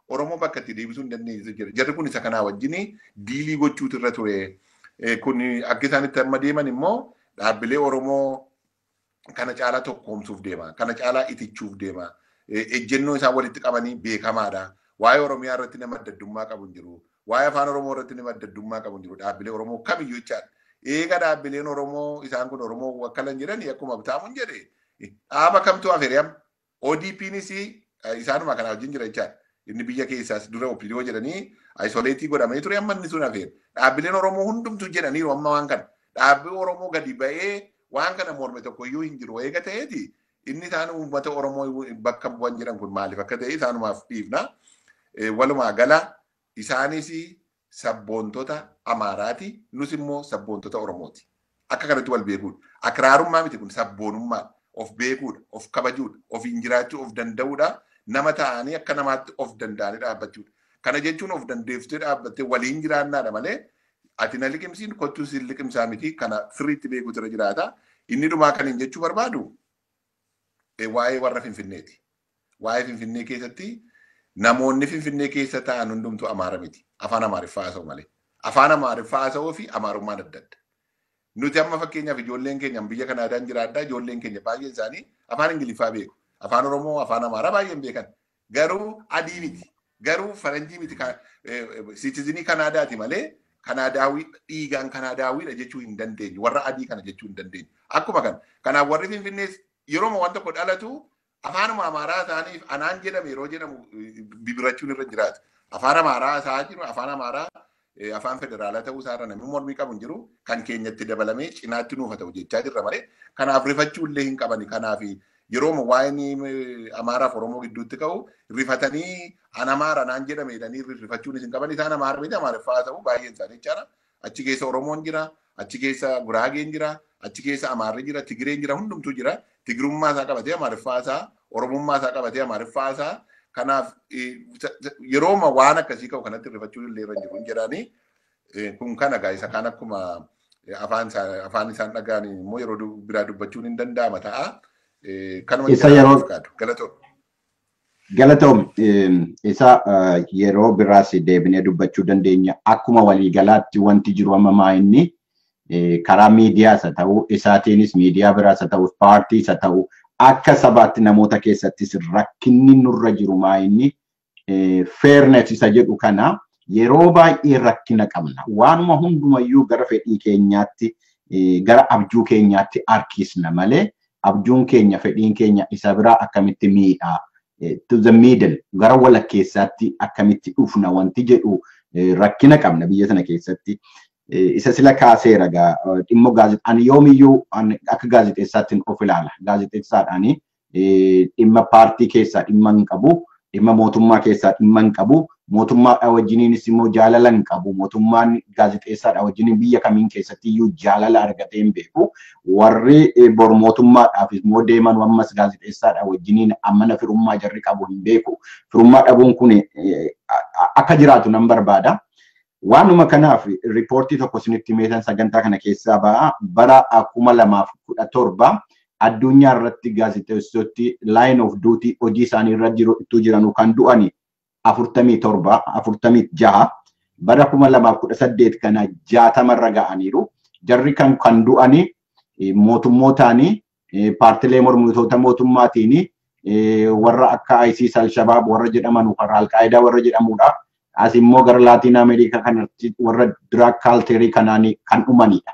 Oromoo bakka itti deebisuu hin dandeessu jira. Jarri kun isa kanaa wajjin diilii gochuutu irra ture. Kun akka isaan itti amma deeman immoo dhaabbilee Oromoo kana caalaa tokkoomsuuf deema. Kana caalaa itichuuf deema. Ejjennoo isaan walitti qabanii beekamaadha. Waa'ee Oromiyaa irratti nama adda addummaa qabu hin jiru. Waa'ee afaan Oromoo irratti nama adda addummaa qabu hin jiru. Dhaabbilee Oromoo kamiyyuu jechaadha. Eega dhaabbileen Oromoo isaan kun Oromoo wakkalan jedhanii akkuma bitaamuun jedhe dhaaba kamtu afeeriyam. ODPnis isaanuma kana wajjin jira jechaadha. Inni biyya keessaas dura opidiyoo jedhanii aisoleetii godhamee ture amma inni sun hafeera. Dhaabbileen Oromoo hundumtu jedhaniiru amma waan kana. Dhaabbii Oromoo gadi ba'ee waan kana morme tokko iyyuu hin jiru eega ta'eeti inni isaan uummata Oromoo bakka bu'an jedhan kun maaliif akka ta'e isaanumaaf dhiifna. Walumaa gala isaanis sabboontota Amaaraati nus immoo sabboontota Oromooti. Akka kanatti wal beekuudha. Akiraarummaa miti kun sabboonummaa of beekuudha, of kabajuudha, ofiin jiraachuu of danda'uudha. Nama ta'anii akka namaatti of danda'anii dhaabbachuudha. Kana jechuun of dandeessitee dhaabbattee waliin jiraannaadha malee ati na liqimsiin kottuu siin liqimsaa miti kana sirriitti beekuutu irra jiraata. Inni dhumaa kan hin jechuu barbaadu waa'ee warra Finfinneeti. Waa'ee Finfinnee keessatti namoonni Finfinnee keessa ta'an hundumtu Amaara miti. Afaan Amaariffaa haasa'u malee. Afaan Amaariffaa haasa'uu fi Amaarummaan adda adda. Nuti amma fakkeenyaaf ijoolleen keenya biyya Kanaadaan jiraadhaa ijoolleen keenya baay'een isaanii afaan Ingiliffaa beeku. Afaan Oromoo, afaan Amaaraa baay'een beekan. Garuu adii miti. Garuu faranjii miti. Siitizinii Kanaadaati malee Kanaadaawii dhiigaan Kanaadaawiidha jechuu hin dandeenyu. Warra adii kana jechuu hin dandeenyu. Akkuma kana. Kanaaf warri Finfinnees yeroo waan tokko dhalatu afaanuma Amaaraa isaaniif anaan jedhame yeroo jedhamu bibirachuun irra jiraata. Afaan Amaaraa isaa jiru afaan Amaaraa afaan federaalaa ta'uu isaarra namni mormii qabu hin jiru kan keenyatti dabalamee cinaatti nuuf haa ta'u jechaa jirra malee kanaaf rifachuu illee hin qabani. Kanaaf yeroo waa'een Amaaraaf Oromoo gidduutti ka'u rifatanii an Amaara naan jedhame jedhanii rifachuun hin qaban isaan Amaara miti Amaariffaa haa ta'u baay'een isaanii jechaadha. Achi keessa Oromoon jira, achi keessa Guraageen jira, achi keessa Amaarri jira, Tigireen jira, hundumtuu jira. Tigirummaa isaa qabatee Amaariffaa isaa, Oromummaa isaa qabatee Amaariffaa isaa. Kanaaf yerooma waan akkasii ka'u kanatti rifachuun illee irra jiru hin jedhanii kun kana gaa isa kaan akkuma afaan isaan dhaga'an immoo yeroo biraa dubbachuun hin danda'ama ta'a. Kanuma Isa yeroo galatoom. Galatoom isa yeroo biraas deebinee dubbachuu dandeenya. Akkuma waliigalaatti wanti jiru amma inni karaa miidiyaas haa ta'u isaatiinis miidiyaa biraas haa ta'u paartiis haa ta'u akka sabaatti namoota keessattis rakkinni nurra jiru inni fairness isa jedhu kana yeroo baay'ee rakkina qabna. Waanuma hundumayyuu gara fedhii keenyaatti gara abjuu keenyaatti harkisna malee abjuun keenya fedhiin keenya isa biraa akkamitti miidhaa to the middle gara walakkeessaatti akkamitti dhufna wanti jedhu rakkina qabna biyya sana keessatti. Isa sila kaaseera dhimmo gaazexaan yoomiyyuu akka gaazexeessaatti of ilaala. Gaazexeessaadhaan dhimma paartii keessaa dhimma hin qabu. Dhimma mootummaa keessaa dhimma hin qabu. Mootummaadha wajjiniinis immoo jaalala hin qabu. Mootummaan gaazexeessaadha wajjiniin biyya kamiin keessatti iyyuu jaalala argatee hin beeku. Warri bor mootummaadhaaf immoo deeman ammas gaazexeessaadha wajjiniin ammana firummaa jarri qabu hin beeku. Firummaa dhabuun kun akka jiraatu nan barbaada. Waanuma kanaaf riippoortii tokko isinitti meetan sagantaa kana keessaa ba'a. Bara kuma lamaaf kudha torba addunyaa irratti gaazexeessoti line of duty hojii isaanii irra jiru jiranuu kan du'ani afurtamii torba afurtamii jaha bara kuma lamaaf kudha saddeet kana jaatamarra ga'aniiru. Jarri kan kan du'ani mootummootaani paartilee mormitoota mootummaatiin warra akka ISIS al-Shabaab warra jedhaman warra al-Qaayidaa warra jedhamudha. As immoo gara Laatiin Ameerikaa kanatti warra diraag kaalteerii kanaan kan dhumanidha.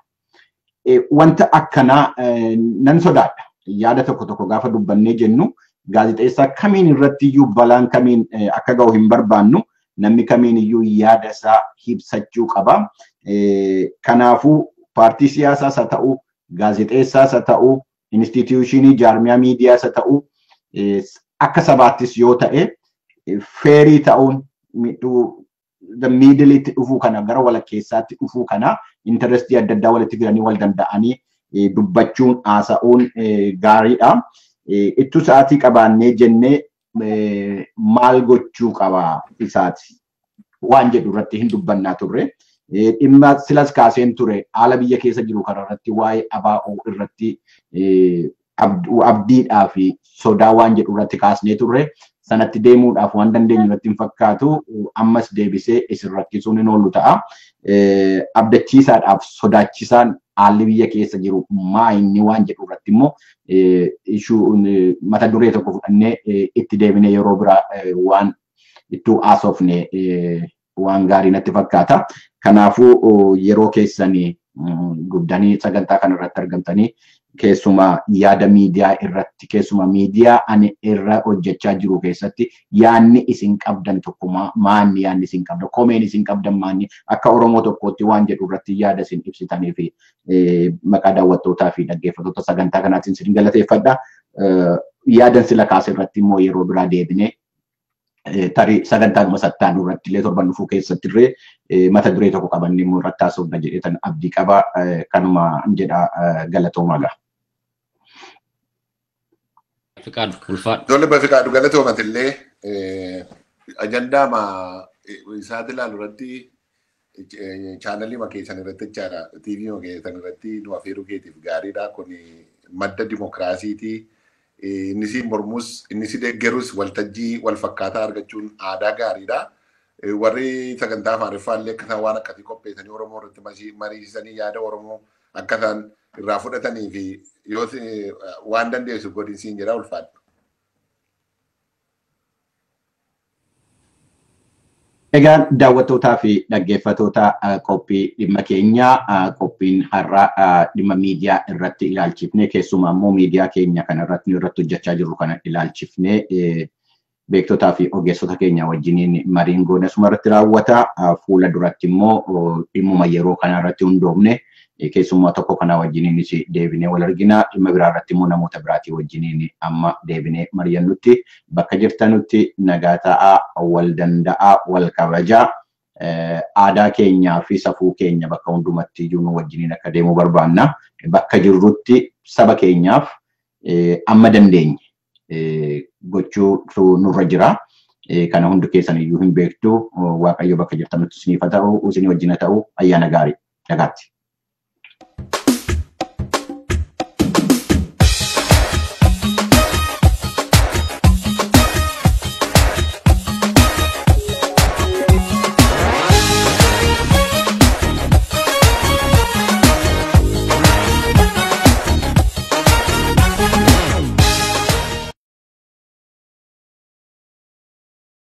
Wanta akkanaa nan sodaadha. Yaada tokko tokko gaafa dubbannee jennu gaazexeessaa kamiin irratti iyyuu balaan kamiin akka ga'u hin barbaannu namni kamiin iyyuu yaada isaa ibsachuu qaba. Kanaafuu paartii siyaasaas haa ta'u, gaazexeessaas haa ta'u, instituushinii jaarmiyaa miidiyaas haa ta'u, akka sabaattis yoo ta'e feerii ta'uun miidilitti dhufuu kana gara walakkeessaatti dhufuu kana intarestii adda addaa walitti fidanii wal danda'anii dubbachuun haasa'uun gaariidha. Ittu sa'aatii qabaannee jennee maal gochuu qaba isaati waan jedhu irratti hin dubbannaa turre. Dhimma silas kaaseen ture haala biyya keessa jiru kanarratti waa'ee abaa'oo irratti abdiidhaa fi sodaa waan jedhu irratti kaasnee turre. sanatti deemuudhaaf waan dandeenyu irratti hin fakkaatu ammas deebisee isin rakkisuun hin oolu ta'a. Abdachiisaadhaaf sodaachisaan haalli biyya keessa jiru maa inni waan jedhu irratti immoo mata duree tokko fudhannee itti deebinee yeroo biraa waan ittuu haasofne waan gaarii natti fakkaata. Kanaafuu yeroo keessanii guddanii sagantaa kana irratti argamtanii keessumaa yaada miidiyaa irratti keessumaa miidiyaa ani irra hojjechaa jiru keessatti yaanni isin qabdan tokko maanni yaanni isin qabdan komeen isin qabdan maanni akka Oromoo tokkootti waan jedhu irratti yaada isin ibsitanii fi maqaa daawwattootaa fi dhaggeeffattoota sagantaa kanaatiin isin galateeffadha. Yaadan sila kaase irratti immoo yeroo biraa deebinee tarii sagantaa masattaan irratti illee torban dhufuu keessatti illee mata duree tokko qabannee immoo irratti haasofna jedheetan abdii qaba kanuma jedha galatoomaa ga'a. Fiqaadu ulfaadhu. Tole Bafiqaadu galatoomat illee ajandaa ma isaati ilaalu irratti chaanalii makeessan irratti jechaadha. TV makeessan irratti nu afeeruu keetiif gaariidha. Kun madda dimokiraasiiti. Inni si mormus inni si deeggarus waltajjii wal fakkaataa argachuun aadaa gaariidha. Warri sagantaa Amaariffaa illee akka isaan waan akkasii qopheessanii Oromoo irratti mariisisanii yaada Oromoo akka isaan irraa fudhatanii fi yoo waan dandeessu godinsiin jira ulfaadhu. Egaa daawwattootaa fi dhaggeeffattoota qophii dhimma keenyaa qophiin har'aa dhimma miidiyaa irratti ilaalchifnee keessumaa immoo miidiyaa keenya kana irratti nu irratti hojjechaa jirru kana ilaalchifnee beektotaa fi ogeessota keenya wajjiniin mariin goone suma irratti raawwata. Fuula duratti immoo dhimmuma yeroo kana irratti hundoofne keessummaa tokko kana wajjiniinis deebinee wal argina. Dhimma biraa irratti immoo namoota biraatii wajjiniin amma deebinee mari'annutti bakka jirtanutti nagaa ta'aa, wal danda'aa, wal kabajaa. Aadaa keenyaa fi safuu keenya bakka hundumatti iyyuu nu wajjiniin akka deemuu barbaanna. Bakka jirrutti saba keenyaaf amma dandeenye gochuu nurra jira. Kana hundi keessan iyyuu hin beektu. Waaqayyo bakka jirtanutti isiniif haa ta'u, isinii wajjin haa ta'u, ayyaana gaarii. Nagaatti.